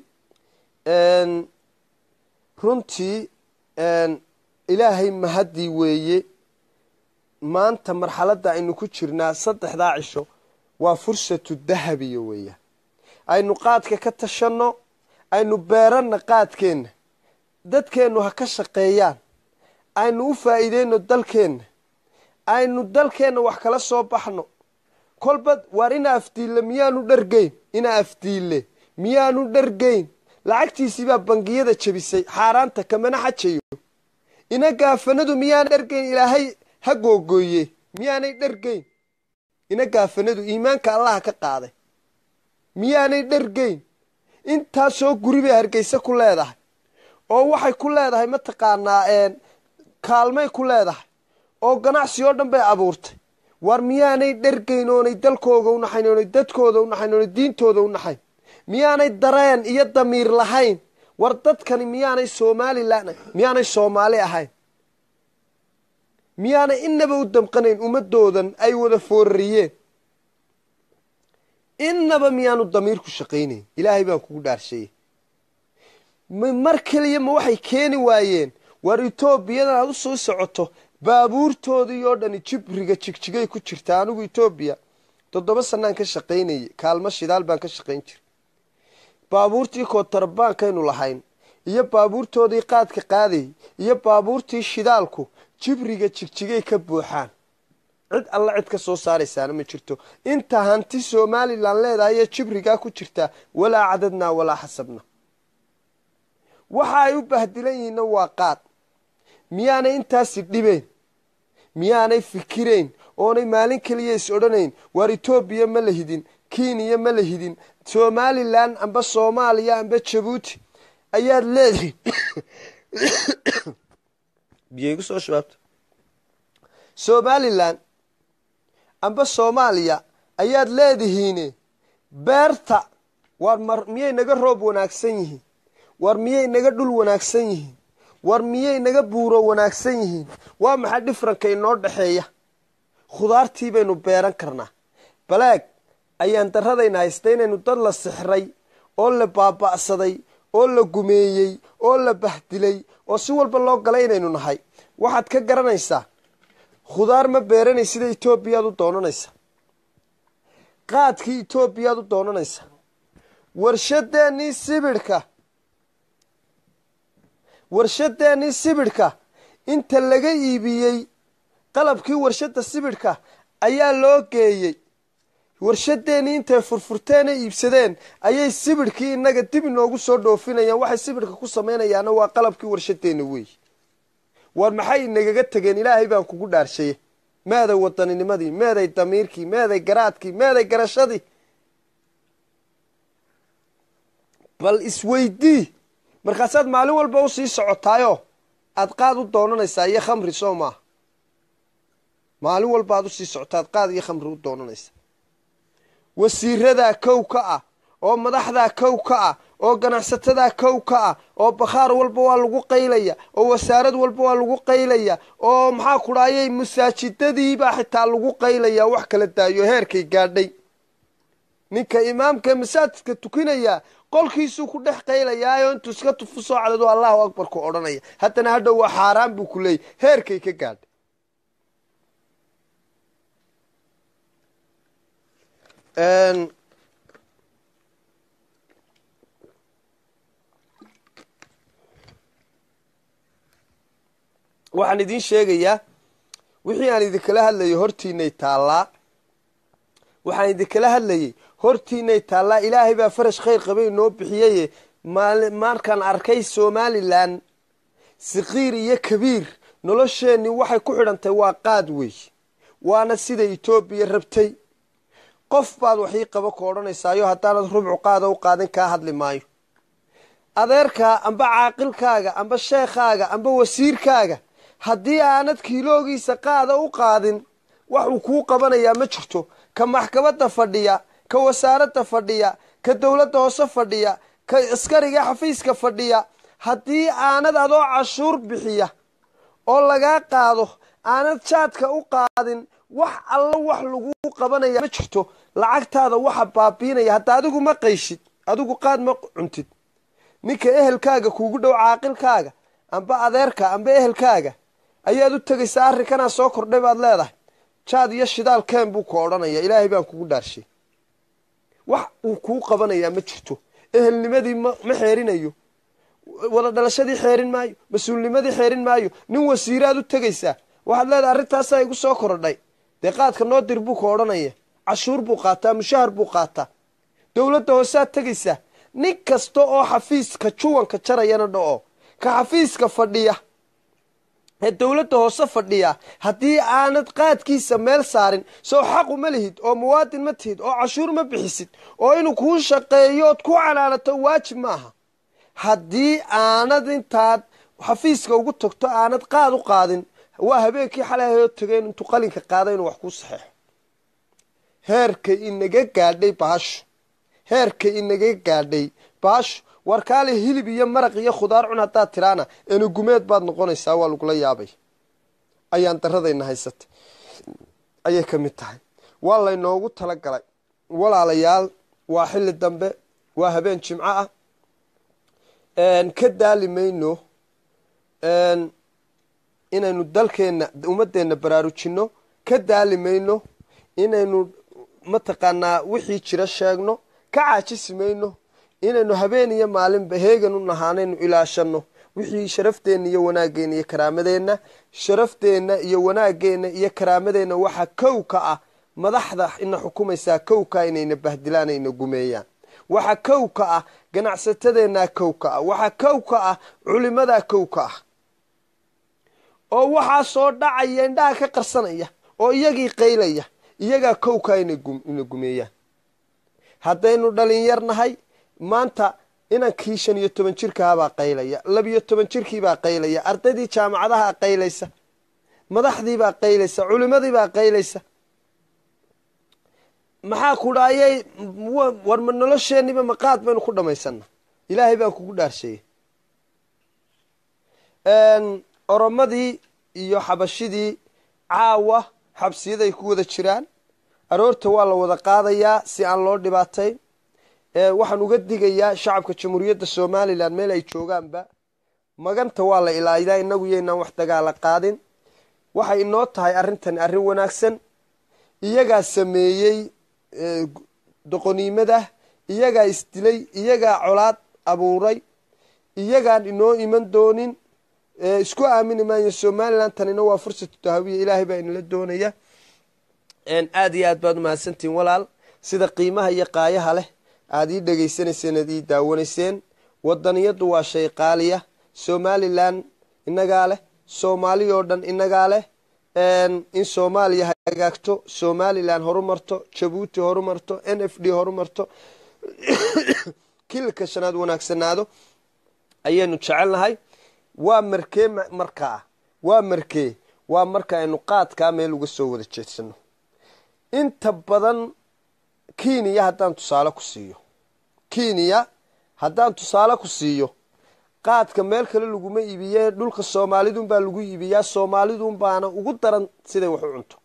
runtii ilaahay mahaddii weeye maanta marxaladda aynu ku jirnaa saddexdaa cisho waa fursatu dahabiya weeyaan aynu qaadka ka tashanno aynu beeranna qaadkeenna dadkeennu ha ka shaqeeyaan aynu u faa'iideyno dalkeenna aynu dalkeenna wax kala soo baxno kolba waar ina afdiille miyaanu dhargeyn ina afdiille miyaanu dhargeyn lacagtiisii baa bangiyada jebisay xaaraanta kamana xajayo ina gaafanadu miyaan dhergayn ilaahay ha googooye miyaanay dhergayn ina gaafanadu iimaanka allaha ka qaaday miyaanay dhergayn intaasoo guri bay hargeysa ku leedahay oo waxay ku leedahay mataqaanaa kaalmay ku leedahay oo ganacsi oo dhan bay abuurtay war miyaanay dhergayn oonay dalkooga u naxayn oonay dadkooda u naxayn oonay diintooda u naxayn miyaanay dareen iyo damiir lahayn war dadkani miyaanay somalilan miyaanay soomaali ahayn miyaanay inaba u damqanayn ummadoodan ay wada foorariyeen inaba miyaanu damiirku shaqaynayn ilaahay baan kugu dhaarshayey mar keliya ma waxay keeni waayeen war etoobiyadan aad u soo socoto baabuurtoodii oo dhani jibriga jigjigay ku jirta anigu etoobiya toddoba sanaan ka shaqaynayay kaalmo shidaal baan ka shaqayn jiray baabuurtii kootarabaankaynu lahayn iyo baabuurtoodii qaadka qaadayay iyo baabuurtii shidaalku jibriga jigjigay ka buuxaan cid alla cid ka soo saaraysaana ma jirto inta hanti somalilan leedahay ee jibrigaa ku jirtaa walaa cadadnaa walaa xasabna waxa ay u bahdilan yihiinna waa qaad miyaanay intaasi dhibeen miyaanay fikirayn oonay maalin keliya is odhanayn waar etoobiya ma la hidin kenya ma la hidin somalilan amba soomaaliya amba jabuuti ayaad leedihiin biyaygu soo shabaabta somalilan amba soomaaliya ayaad leedihiine beerta war mar miyay naga roob wanaagsan yihiin war miyay naga dhul wanaagsan yihiin war miyay naga buuro wanaagsan yihiin waa maxay dhifranka inoo dhexeeya khudaartii baynu beeran karnaa balaag ayaan daradayna haysta inaynu dad la sixray oo la baaba'saday oo la gumeeyey oo la bahdilay oo si walba loo galay inaynu nahay waxaad ka garanaysaa khudaar ma beeranay sida etoobiyaad u doonanaysa qaadkii etoobiyaad u doonanaysa warshadeennii sibidhka warshadeennii sibidhka inta laga iibiyey qalabkii warshadda sibidhka ayaa loo geeyey warshadeennii intay furfurteen ee iibsadeen ayay sibidhkii innaga dib inoogu soo dhoofinayaan waxay sibidhka ku samaynayaana waa qalabkii warshadeenna weey war maxay inagaga tegeen ilaahay baan kugu dhaarshaye meeday waddaninimadii meeday damiirkii meeday garaadkii meeday garashadii bal isweydii markaasaad maalin walba u sii socotaayoo aad qaad u doonanaysaa iyo khamri soo maaha maalin walba aad usii socotaa aad qaad iyo khamri u doonanaysaa wasiiradaa kow ka ah oo madaxdaa kow ka ah oo ganacsatada kow ka ah oo bakhaar walba waa lagu qaylaya oo wasaarad walba waa lagu qaylaya oo maxaa ku dhaayay masaajidadiibaa xitaa lagu qaylaya wax kala daayo heerkay gaadhay ninka imaamka masaajidka tukinaya qolkiisuu ku dhex qaylayaayo intuu iska tufu soo cadado allahu akbar ku odhanaya haddana hadhow waa xaaraan buu ku leeyay heerkay ka gaadhay waxaan idiin sheegayaa wixii aan idinkala hadlayay hortiinay taallaa waxaan idinkala hadlayay hortiinay taallaa ilaahay baa farash khayr qabay noo bixiyaye markaan arkay somalilan sikiir iyo kabiir nolosheenii waxay ku xidhantay waa qaad wey waana sida etoobiya rabtay qof baad waxii qaba ku odhanaysaayo haddaanad rubcu qaada u qaadin kaa hadli maayo adeerkaa amba caaqilkaaga amba sheekhaaga amba wasiirkaaga haddii aanad kiiloogiisa qaada u qaadin wax uu kuu qabanayaa ma jirto ka maxkamadda fadhiya ka wasaaradda fadhiya ka dowladda hoose fadhiya ka askariga xafiiska fadhiya haddii aanad adoo cashuur bixiya oo lagaa qaado aanad jaadka u qaadin wax alla wax laguu qabanaya ma jirto lacagtaada waxa baabiinaya hadda adigu ma qayshid adigu qaad ma cuntid ninka ehelkaaga kuugu dhow caaqilkaaga amba adeerka amba ehelkaaga ayaad u tegaysaa arrinkanaa soo kordhay baad leedahay jaad iyo shidaal keen buu ku odhanaya ilaahay baan kugu dhaarshay wax uu kuu qabanayaa ma jirto ehelnimadii ma xeerinayo wada dhalashadii xeerin maayo mas-uulnimadii xeerin maayo nin wasiiraad u tegaysaa waxaad leedahay arrintaasaa igu soo korodhay dee qaadka noo dir buu ku odhanaya cashuur buu qaataa mushahar buu qaataa dowladda hoosead tegaysaa nin kasta oo xafiiska juwanka jarayana dhaco ka xafiiska fadhiya ee dowladda hoose fadhiya haddii aanad qaadkiisa meel saarin sow xaqu ma lihid oo muwaadin ma tihid oo cashuur ma bixisid oo inuu kuu shaqeeyo ood ku canaanato waajib ma aha haddii aanad intaad xafiiska ugu tagto aanad qaad u qaadin waa habeenkii xalay hayoo tageen intuu qalinka qaada inuu wax kuu saxeexo heerkay inaga gaadhay baashu heerkay inaga gaadhay baashu warkaale hilib iyo maraq iyo khudaar cun haddaad tiraana enugumeed baad noqonaysaa waa lagula yaabay ayaan daradayna haysatay ayay ka mid tahay waa laynoogu tala galay walaalayaal waa xilli dambe waa habeen jimco ah ka daali mayno inaynu dalkeenna ummadeenna baraarujinno ka daali mayno inaynu mataqaanaa wixii jira sheegno ka caajisi mayno inaynu habeen iyo maalinba heegan u nahaanaynu ilaashanno wixii sharafteenna iyo wanaageenna iyo karaamadeenna sharafteenna iyo wanaageenna iyo karaamadeenna waxaa kow ka ah madaxda ina xukumaysaa kow ka inayna bahdilaan ayna gumeeyaan waxaa kow ka ah ganacsatadeennaa kow ka ah waxaa kow ka ah culimadaa kow ka ah oo waxaa soo dhacaya indhaha ka qarsanaya oo iyagii qaylaya iyagaa kow ka ina gumeeyaan haddaynu dhalinyar nahay maanta inankii shan iyo toban jirkahabaa qaylaya labiyo toban jirkiibaa qaylaya ardaydii jaamacadaha qaylaysa madaxdiibaa qaylaysa culimadiibaa qaylaysa maxaa ku dhaayay war ma nolosheeniba maqaad baynu ku dhamaysana ilaahay baan kugu dhaarsheeyey oromadii iyo xabashidii caawa xabsiyaday ku wada jiraan aroorta waa la wada qaadayaa si aan loo dhibaatayn waxaan uga digayaa shacabka jamhuuriyadda somalilan meel ay joogaanba maganta waa la ilaadaa inagu yaynaan wax dagaala qaadin waxay inoo tahay arrintani arrin wanaagsan iyagaa sameeyey doqoniimada iyagaa isdilay iyagaa colaad abuuray iyagaan inoo iman doonin isku aamini maayo somalilan tanina waa fursatu tahawiya ilaahay baa inala doonaya aada iyo aad baad umahadsantihin walaal sida qiimaha iyo qaayaha leh aada ii dhegaysanayseen aad ii daawanayseen wadaniyadu waa shay qaaliya somalilan inagaa leh soomaali oo dhan inagaa leh in soomaaliya hagaagto somalilan horumarto jabuuti horumarto n f d horumarto kililka shanaad wanaagsanaado ayaynu jecelnahay waa markee markaa waa markee waa marka aynu qaadkaa meel uga soo wada jeedsano inta badan kenya haddaan tusaale ku siiyo kenya haddaan tusaale ku siiyo qaadka meel kale laguma iibiye dhulka soomaalidun baa lagu iibiyaa soomaalidun baana ugu daran siday wax u cunto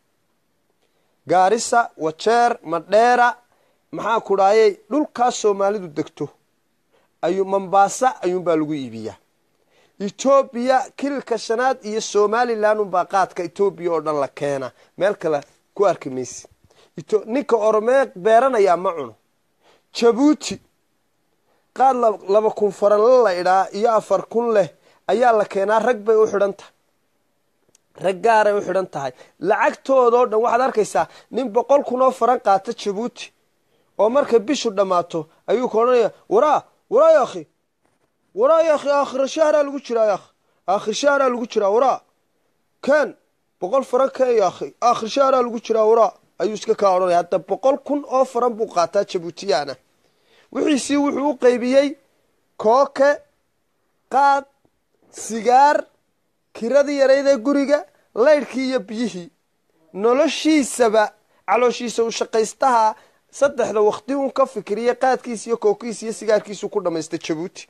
gaarisa wajeer madheera maxaa ku dhaayay dhulkaas soomaalidu degto ayuu mambaasa ayuunbaa lagu iibiyaa etoobiya kililka shanaad iyo somalilan unbaa qaadka etoobiya oo dhan la keena meel kale ku arki maysi ninka oromee beeranayaa ma cuno jabuuti qaad laba kun faranle la idhaa iyo afar kun leh ayaa la keenaa rag bay u xidhan tahay rag gaaray u xidhan tahay lacagtoodao dhan waxaad arkaysaa nin boqol kun oo faran qaata jabuuti oo markay bishu dhammaato ayuu ka odhanaya waraa waraa yaakhi waraa yaakhi aakhira shahraa lagu jiraa yaakh aakhir shahraa lagu jiraa waraa ken boqol faran keen yaakhi aakhir shahraa lagu jiraa waraa ayuu iska kaa odhanaya hadda boqol kun oo faran buu qaataa jabuutiyaana wixiisii wuxuu u qaybiyey kooke qaad sigaar kiradii yaraydee guriga laydhkii iyo biyihii noloshiisaba calooshiisa u shaqaystaha saddexda waqti un ka fikiriya qaadkiisa iyo kookiisa iyo sigaarkiisu ku dhammaysta jabuuti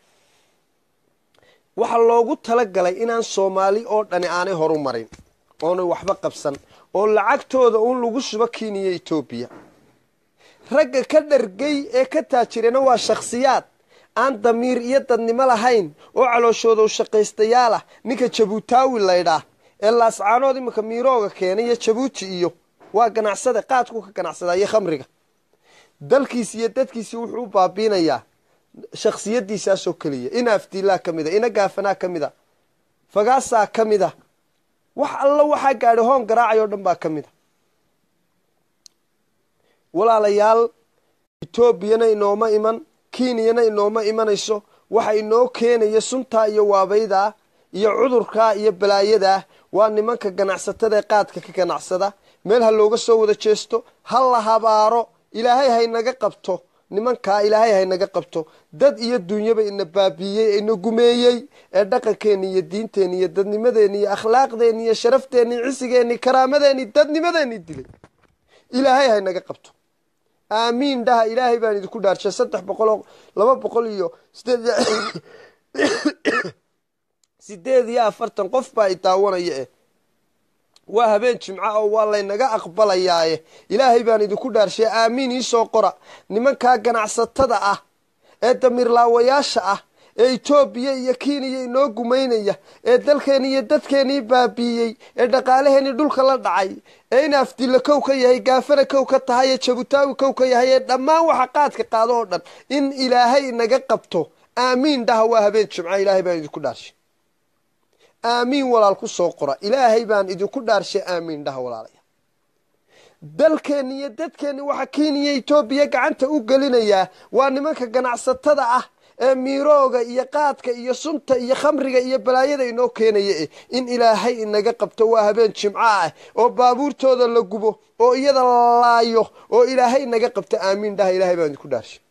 waxaa loogu talagalay inaan soomaali oo dhani aanay horu marin oonay waxba qabsan oo lacagtooda uun lagu shubo kenya etoobiya ragga ka dhargay ee ka taajirana waa shakhsiyaad aan damiir iyo dadnimo lahayn oo calooshooda u shaqaystayaal ah ninka jabuutaawi laydhaa ee laascaanood iminka miirooga keenay iyo jabuuti iyo waa ganacsade qaadku ka ganacsadaa iyo khamriga dalkiisi iyo dadkiisi wuxuu u baabiinayaa shakhsiyadiisaasoo keliya ina afdiilaa ka mid a ina gaafanaa ka mid a fagaasaa ka mid a wax alla waxaa gaadhay hoon garaacay oo dhan baa ka mid a walaalayaal etoobiyana inooma iman kenyana inooma imanayso waxa inoo keenaya suntaa iyo waabaydaa iyo cudurkaa iyo balaayadaa waa nimanka ganacsatada ee qaadka ka ganacsada meel ha looga soo wada jeesto ha la habaaro ilaahay haynaga qabto nimankaa ilaahay haynaga qabto dad iyo dunyaba ina baabiiyey ina gumeeyey ee dhaqankeeni iyo diinteeni iyo dadnimadeeni iyo akhlaaqdeeni iyo sharafteeni cisigeeni karaamadeeni dadnimadeeni dilay ilaahay haynaga qabto aamiin dhaha ilaahay baan idinku dhaarshay saddex boqoloo laba boqol iyo sideed sideed iyo afartan qof baa i daawanaya eh waa habeen jimco oo waa laynaga aqbalayaaye ilaahay baan idinku dhaarshay aamiin iisoo qora nimankaa ganacsatada ah ee damirlaawayaasha ah ee etoobiya iyo keniya inoo gumaynaya ee dalkeeni iyo dadkeenii baabiiyey ee dhaqaalaheenii dhulka la dhacay ee in afdilla kow ka yahay gaafana kow ka tahay ee jabutaawi kow ka yahay ee dhammaan waxa qaadka qaado oo dhan in ilaahay naga qabto aamiin dhaha waa habeen jimco ilaahay baan idinku dhaarshay aamiin walaal ku soo qora ilaahay baan idinku dhaarshay aamiin dhaha walaalaya dalkeenni iyo dadkeenni waxaa keniya etoobiya gacanta u gelinayaa waa nimanka ganacsatada ah ee miirooga iyo qaadka iyo sunta iyo khamriga iyo balaayada inoo keenaya eh in ilaahay inaga qabto waa habeen jimco ah oo baabuurtooda la gubo oo iyada la laayo oo ilaahay inaga qabto aamiin dhaha ilaahay baan idinku dhaarshay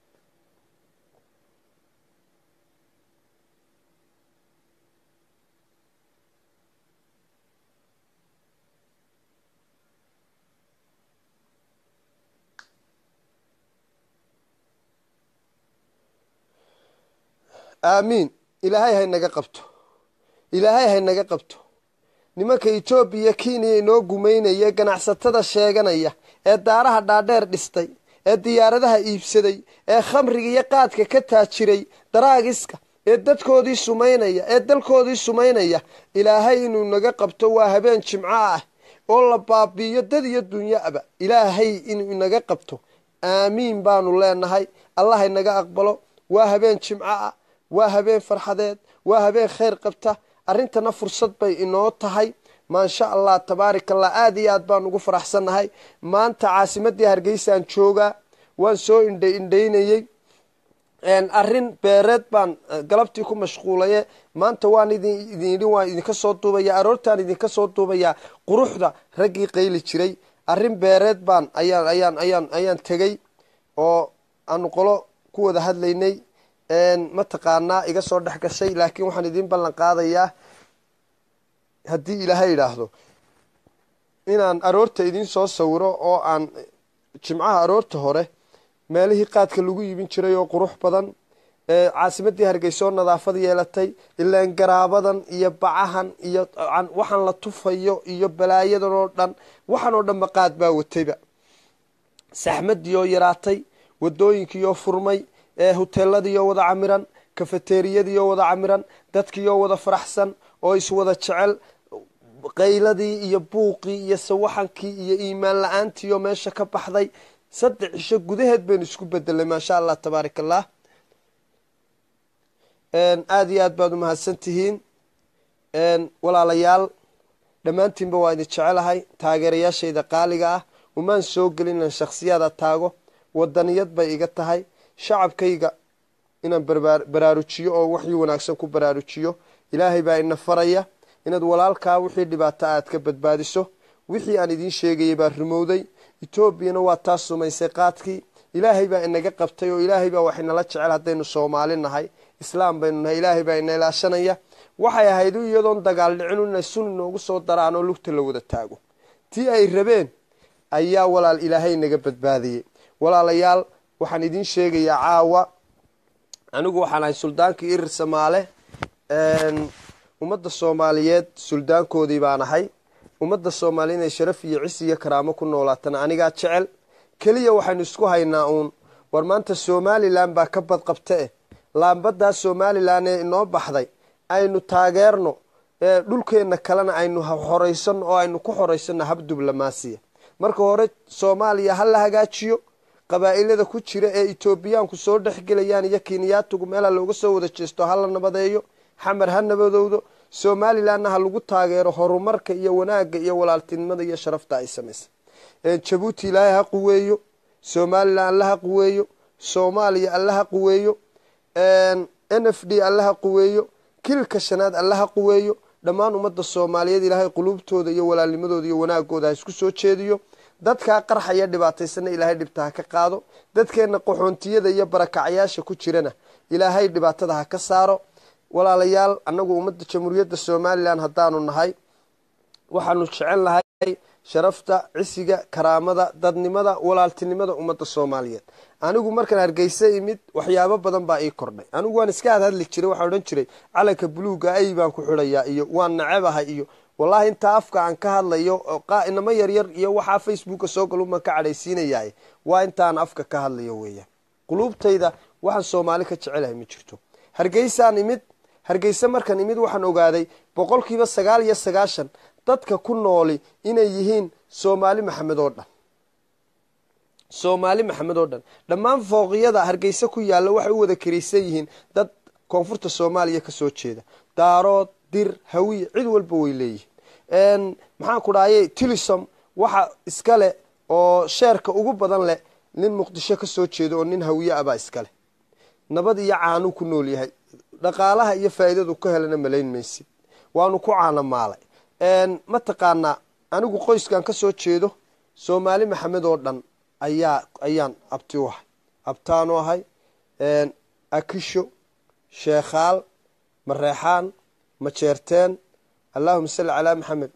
aamiin ilaahay haynaga qabto ilaahay haynaga qabto nimanka etoobiya kenya inoo gumaynaya ganacsatada sheeganaya ee daaraha dhaadheer dhistay ee diyaaradaha iibsaday ee khamriga iyo qaadka ka taajiray daraagiska ee dadkoodii sumaynaya ee dalkoodii sumaynaya ilaahay inuu naga qabto waa habeen jimco ah oo la baabiiyo dad iyo dunyoaba ilaahay inuu inaga qabto aamiin baanu leenahay allah inaga aqbalo waa habeen jimco ah waa habeen farxadeed waa habeen khayr qabta arrintana fursad bay inoo tahay maasha allah tabaaraka allah aada iyo aad baan ugu faraxsannahay maanta caasimadii hargeysaan joogaa waan soo indha indhaynayey arrin beereed baan galabtii ku mashquulaye maanta waan idin idin yidhi waan idinka soo duubaya aroortaan idinka soo duubayaa quruxda raggii qayli jiray arrin beereed baan ayaan ayaan ayaan ayaan tegey oo aanu qolo ku wada hadlaynay mataqaanaa iga soo dhex gashay laakiin waxaan idiin ballan qaadayaa haddii ilaahay idhaahdo inaan aroorta idiin soo sawiro oo aan jimcaha aroorta hore meelihii qaadka lagu iibin jiray oo qurux badan caasimadii hargeysa oo nadaafad yeelatay ilaan garaabadan iyo bacahan iyo waxaan la tufayo iyo balaayadan oo dhan waxaan oo dhanba qaad baa watayba saxmadii oo yaraatay wadooyinkiioo furmay huteeladiioo wada camiran kafeteriyadiioo wada camiran dadkiioo wada faraxsan oo iswada jecel qayladii iyo buuqii iyo sawaxankii iyo iimaan la-aantiioo meesha ka baxday saddex cisho gudaheed baynu isku bedelay maasha allah tabaarak allah aada iyo aad baad umahadsan tihiin walaalayaal dhammaantiinba waa idin jecelahay taageerayaashayda qaaliga ah umaan soo gelin inaan shaksiyaada taago wadaniyad bay iga tahay shacabkayga inaan baraarujiyo oo waxii wanaagsan ku baraarujiyo ilaahay baa ina faraya inaad walaalkaa wixii dhibaato aad ka badbaadiso wixii aan idiin sheegayay baa rumowday etoobiyana waa taa sumaysay qaadkii ilaahay baa inaga qabtay oo ilaahay baa wax inala jecel haddaynu soomaali nahay islaam baynu nahay ilaahay baa ina ilaashanaya waxay ahayd iyadoon dagaal dhicinu inay sun inoogu soo daraan oo lugta la wada taago tii ay rabeen ayaa walaal ilaahay naga badbaadiyey walaalayaal waxaan idiin sheegayaa caawa anigu waxaan ahay suldaankii irir samaale ummadda soomaaliyeed suldaankoodii baan ahay ummadda soomaaliya inay sharaf iyo cis iyo karaamo ku noolaatana anigaa jecel keliya waxaynu isku haynaa uun war maanta somalilan baa ka badqabta eh laambadaa somalilan ee inoo baxday aynu taageerno dhulkeenna kalena aynu xoraysano oo aynu ku xoraysano hab diblomaasiya marka hore soomaaliya ha la hagaajiyo qabaa'ilada ku jira ee etoobiyaanku soo dhexgelayaan iyo kenyaatugu meela looga soo wada jeesto ha la nabadeeyo xamar ha nabadowdo somalilanna ha lagu taageero horumarka iyo wanaagga iyo walaaltinimada iyo sharafta ay samaysay jabuuti ilaahay ha quweeyo somalilan alla ha quweeyo soomaaliya alla ha quweeyo n f d alla ha quweeyo kilka shanaad alla ha quweeyo dhammaan ummadda soomaaliyeed ilaahay quluubtooda iyo walaalnimadooda iyo wanaagooda ha isku soo jeediyo dadkaa qarxaya dhibaataysana ilaahay dhibta ha ka qaado dadkeenna qaxoontiyada iyo barakacyaasha ku jirana ilaahay dhibaatada ha ka saaro walaalayaal annagu ummadda jamhuuriyadda somalilan haddaanu nahay waxaanu jecel nahay sharafta cisiga karaamada dadnimada walaaltinimada ummadda soomaaliyeed anigu markaan hargeysa imid waxyaabo badan baa ii kordhay anigu waan iska hadhadli jiray waxaan odhan jiray calanka buluuga ay baan ku xidhayaa iyo waan nacebahay iyo wallahi intaa afka aan ka hadlayo inamo yaryar iyo waxaa facebooka soo galumaan ka cadhaysiinayaay waa intaan afka ka hadlayo weeyaan quluubtayda waxaan soomaali ka jecelahay ma jirto hargeysaan imid hargeysa markaan imid waxaan ogaaday boqolkiiba sagaal iyo sagaashan dadka ku nooli inay yihiin soomaali maxamed oo dhan soomaali maxamed oo dhan dhammaan fooqiyada hargeysa ku yaalla waxay u wada karaysan yihiin dad koonfurta soomaaliya ka soo jeeda daarood dir hawiye cid walba way leeyihiin maxaan ku dhahayay tilisom waxa iska leh oo sheerka ugu badan leh nin muqdisho ka soo jeeda oo nin hawiye abaa iska leh nabad iyo caanuu ku nool yahay dhaqaalaha iyo faa'iidadu ka helana malayn maysid waanu ku caana maalay mataqaanaa anigu qoyskan ka soo jeedo soomaali maxamed oo dhan ayaa ayaan abti u ahay abtaanu ahay akisho sheekhaal mareexaan majeerteen allahuma salli calaa maxamed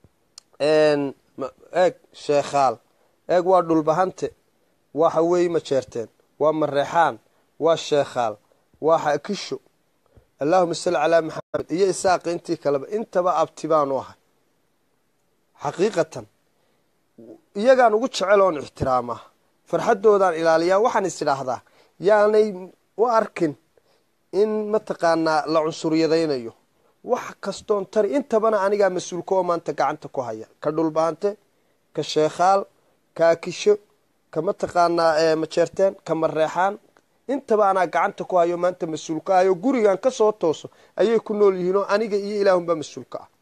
eeg sheekhaal eeg waa dhulbahante waxa weeye majeerteen waa mareexaan waa sheekhaal waa akisho allahuma salli calaa maxamed iyo isaaqi intii kaleba intaba abti baanu ahay xaqiiqatan iyagaan ugu jecel oon ixtiraamaa farxaddoodaan ilaaliyaa waxaan is idhaahdaa yaanay u arkin in mataqaanaa la cunsuryadaynayo wax kastoon tari intabana anigaa mas-uulka oo maanta gacanta ku haya ka dhulbaante ka sheekhaal ka akisho ka mataqaanaa majeerteen ka mareexaan intaba anaa gacanta ku hayo maanta mas-uulka ahayo gurigan ka soo tooso ayay ku nool yihiin oo aniga iyo ilaahunbaa mas-uulka ah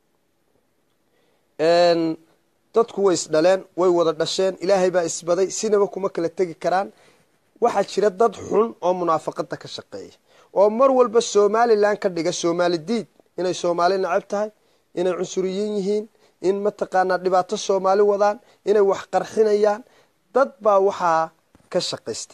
dadku way isdhaleen way wada dhasheen ilaahay baa isbaday sinaba kuma kala tegi karaan waxaa jira dad xun oo munaafaqada ka shaqeeya oo mar walba somalilan ka dhiga soomaali diid inay soomaali nacab tahay inay cunsuriyiin yihiin in mataqaanaa dhibaato soomaali wadaan inay wax qarxinayaan dad baa waxaa ka shaqaysta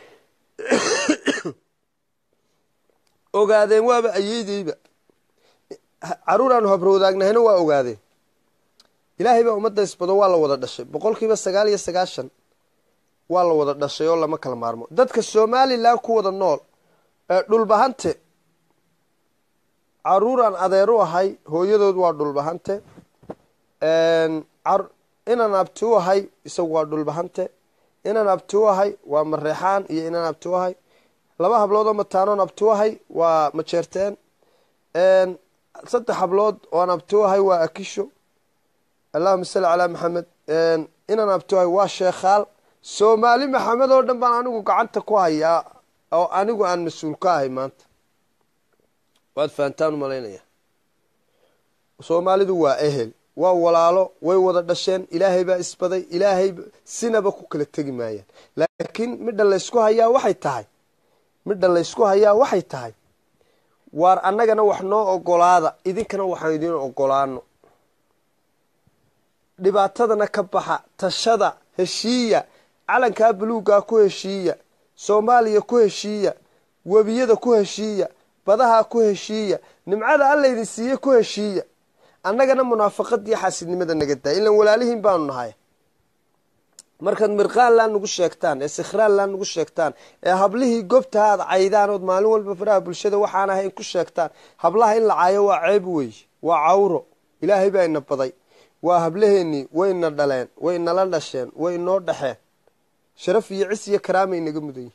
ogaadeen waaba ayeydeyba caruur aanu habrowdaagnahayna waa ogaadeen ilaahay baa ummadda isbado waa la wada dhashay boqolkiiba sagaal iyo sagaashan waa la wada dhashay oo lama kala maarmo dadka somalilan ku wada nool ee dhulbahante caruuraan adeer u ahay hooyadood waa dhulbahante inaan abti u ahay isagu waa dhulbahante inaan abti u ahay waa mareexaan iyo inaan abti u ahay laba hablood oo mataanoon abti u ahay waa majeerteen saddex hablood ooan abti u ahay waa akisho allahuma salli calaa maxamed inaan abti u ahay waa sheekhaal soomaali maxamed oo dhan baan anigu gacanta ku hayaa oo anigu aan mas-uul ka ahay maanta waad fahantaan u malaynaya soomaalidu waa ehel waa walaalo way wada dhasheen ilaahay baa isbaday ilaahay sinaba ku kala tegi maayaan laakiin midha laysku hayaa waxay tahay midha laysku hayaa waxay tahay waar annagana wax noo ogolaada idinkana waxaan idiin ogolaano dhibaatadana ka baxa tashada heshiiya calankaa buluugaa ku heshiiya soomaaliya ku heshiiya webiyada ku heshiiya badaha ku heshiiya nimcada alla idin siiye ku heshiiya annagana munaafaqadiiyo xaasidnimada naga daaya ilan walaalihiin baanu nahay markaad mirqaanlaan nagu sheegtaan ee sikhraanlaan nagu sheegtaan ee hablihii gobta aad caydaan ood maalin walba faraha bulshada waxaan ahayn ku sheegtaan hablaha in la caayo waa ceeb weeye waa cawro ilaahay baa ina baday waa hablaheennii wayna dhaleen way nala dhasheen way noo dhaxeen sharaf iyo cis iyo karaamay naga mudan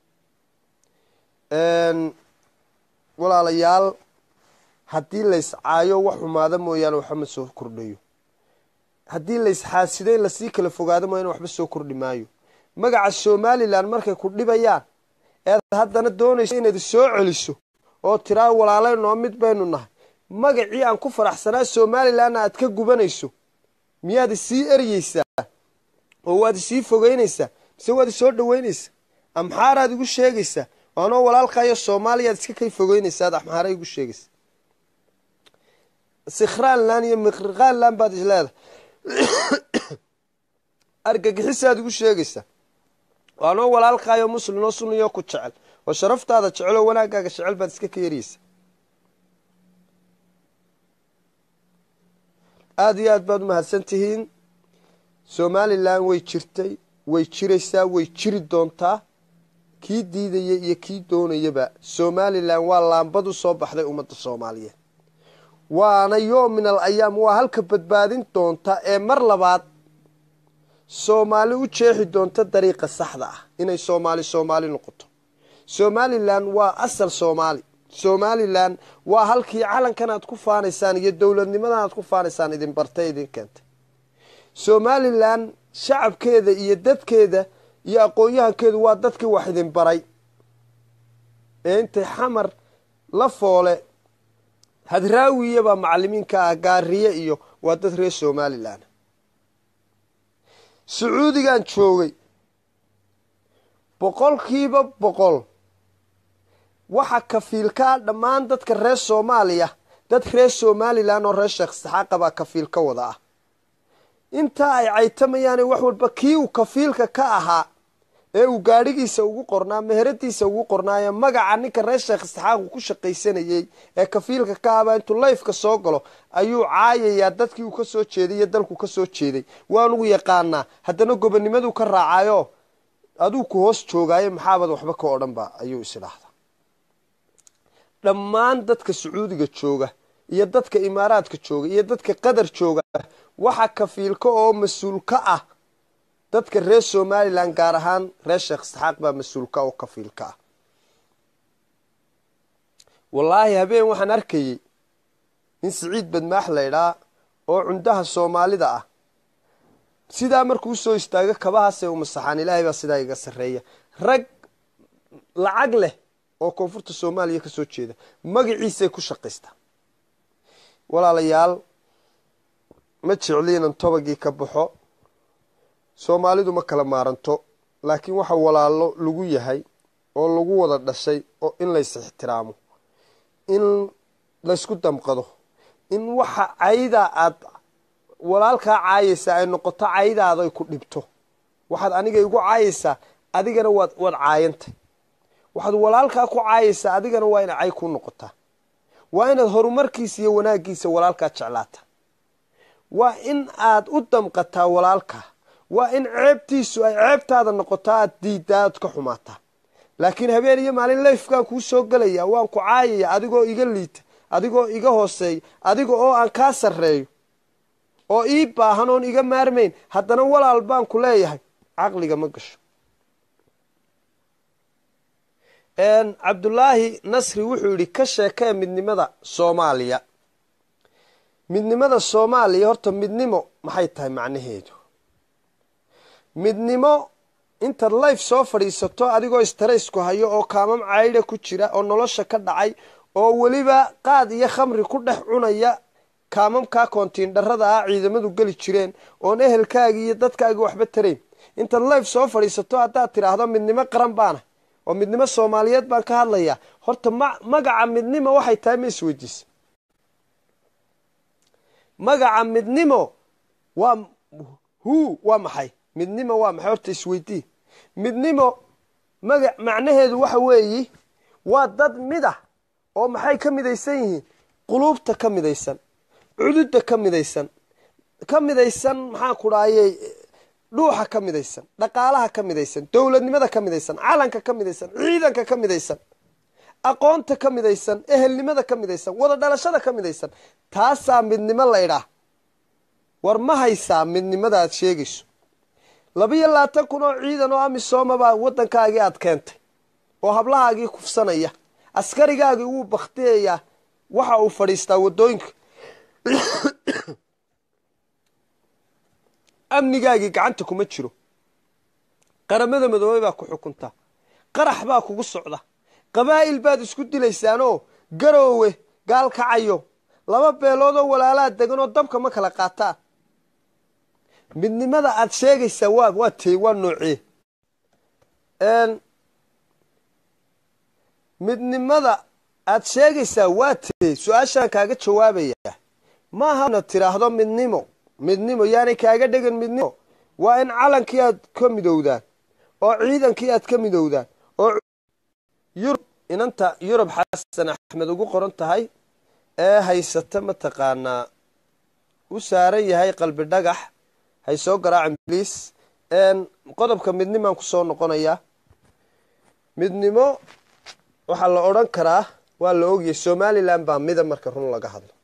yihiin walaalayaal haddii lays caayo wax xumaada mooyaane waxba ma soo kordhayo haddii lays xaasido in lasii kala fogaado mooyaane waxba soo kordhi maayo magaca somalilan markay ku dhibayaan eed haddana doonayso inaad soo celiso oo tiraa walaalay noo mid baynu nahay magacii aan ku faraxsanaa somalilanna aad ka gubanayso miyaad isii eryeysaa oo waad isii fogeynaysaa mise waad isoo dhaweynaysaa amxaaraad igu sheegaysaa anoo walaalkayo soomaaliyaad iska kay fogeynaysaa ad amxaara igu sheegaysaa sikhraanlan iyo miqriqaanlan baad isleedahay argagixisaad igu sheegaysaa waanoo walaalkaayo muslimoo sunniyo ku jecel oo sharaftaada jecel oo wanaagaaga jecel baad iska ka yariyeysa aada iyo aad baad u mahadsan tihiin somalilan way jirtay way jiraysaa way jiri doontaa kii diidaya iyo kii doonayaba somalilan waa laambad u soo baxday ummadda soomaaliyeed waana yoom min al ayaam waa halka badbaadin doonta ee mar labaad soomaali u jeexi doonta dariiqa saxda ah inay soomaali soomaali noqoto somalilan waa asal soomaali somalilan waa halkii calankan aad ku faanaysaan iyo dowladnimadan aad ku faanaysaan idin bartay idin keentay somalilan shacabkeeda iyo dadkeeda iyo aqoon-yahankeedu waa dadkii wax idin baray ee intay xamar la foole hadraawiyabaa macalimiinka ah gaariye iyo waa dad reer somalilan sacuudigan joogay boqolkiiba boqol waxa kafiilkaa dhammaan dadka reer soomaaliya dad reer somalilan oo reer sheekh saxaaqa baa kafiil ka wada ah intaa ay caytamayaane wax walba kii uu kafiilka ka ahaa ee uu gaadhigiisa ugu qornaa meheradiisa ugu qornaayo magaca ninka reer sheekh saxaaqu ku shaqaysanayey ee kafiilka ka ahbaa intuu layfka soo galo ayuu caayayaa dadkii uu ka soo jeeday iyo dalku ka soo jeeday waanugu yaqaanaa haddana gobonimaduu ka raacayo aduu ku hoos joogaayo maxaabad waxba ka odhanba ayuu isidhaahdaa dhammaan dadka sacuudiga jooga iyo dadka imaaraadka jooga iyo dadka qatar jooga waxa kafiilka oo mas-uul ka ah dadka reer somalilan gaar ahaan reer sheekh isxaaq baa mas-uulka oo kafiilka ah wallaahi habeen waxaan arkayey nin siciid badmaax laydhaa oo cundaha soomaalida ah sidaa markuu usoo istaago kabahaasay u masaxaan ilaahay baa sidaa iga sarreeya rag lacag leh oo koonfurta soomaaliya ka soo jeeda magaciisay ku shaqaystaa walaalayaal ma jecli inan tobagii ka baxo soomaalidu ma kala maaranto laakiin waxa walaalo lagu yahay oo lagu wada dhashay oo in lays ixtiraamo in laysku damqado in waxa caydaa aad walaalkaa caayaysaa ay noqoto caydaada ay ku dhibto waxaad aniga igu caayaysaa adigana waad waad caayantay waxaad walaalkaa ku caayaysaa adigana waa inay cay ku noqotaa waa inaad horumarkiisa iyo wanaaggiisa walaalkaa jeclaataa waa in aad u damqataa walaalkaa waa in ceebtiisu ay ceebtaada noqotaa aad diiddaa aad ka xumaataa laakiin habeen iyo maalin layfkaan kuu soo gelaya waan ku caayaya adigoo iga liita adigoo iga hooseeya adiga oo aan kaa sarreeyo oo ii baahan oon iga maarmayn haddana walaal baan ku leeyahay caqliga ma gasho cabdulaahi nasri wuxuu yidhi ka sheekee midnimada soomaaliya midnimada soomaaliya horta midnimo maxay tahay macnaheedu midnimo intaad life soo fadhiisato adigoo istaraysku hayo oo kaamam caydha ku jira oo nolosha ka dhacay oo weliba qaad iyo khamri ku dhex cunaya kaamamkaa koontiindharada ah ciidamadu geli jireen oon ehelkaagii iyo dadkaagii waxba tarayn intaad life soo fadhiisato haddaad tidhaahdo midnimo qaran baana oo midnimo soomaaliyeed baan ka hadlayaa horta ma magaca midnimo waxay tahay ma isweydiisa magaca midnimo waa hu waa maxay midnimo waa maxay horta isweydii midnimo maga macnaheedu waxa weeyi waa dad mid ah oo maxay ka midaysan yihiin quluubta ka midaysan cududa ka midaysan ka midaysan maxaan ku dhahayey dhuuxa ka midaysan dhaqaalaha ka midaysan dowladnimada ka midaysan calanka ka midaysan ciidanka ka midaysan aqoonta ka midaysan ehelnimada ka midaysan wada dhalashada ka midaysan taasaa midnimo laydhaah war ma haysaa midnimada aad sheegayso labiyo labaatan kun oo ciidan oo amisooma baa waddankaagii aad keentay oo hablahaagii kufsanaya askarigaagii wuu baktiyayaa waxa uu fadhiistaa waddooyinka amnigaagii gacanta kuma jiro qaramada madoobey baa ku xukuntaa qarax baa kugu socda qabaa'il baad isku dilaysaanoo garoowe gaalkacayo laba beeloodoo walaalaa deganoo dabka ma kala qaataa midnimada aad sheegaysaa waa waa tee waa noocee midnimada aad sheegaysaa waa tee su-aashaan kaaga jawaabayaa maaha inaad tiraahdo midnimo midnimo yaanay kaaga dhegan midnimo waa in calankii aad ka midowdaan oo ciidankii aad ka midowdaan oo yurub inanta yurub xasan axmed ugu qoran tahay ee haysata mataqaanaa u saaran yahay qalbi dhagax hay soo garaacan bliis qodobka midnimaan kusoo noqonayaa midnimo waxaa la odhan karaa waa la ogyahay somalilan baa mida marka run laga hadlo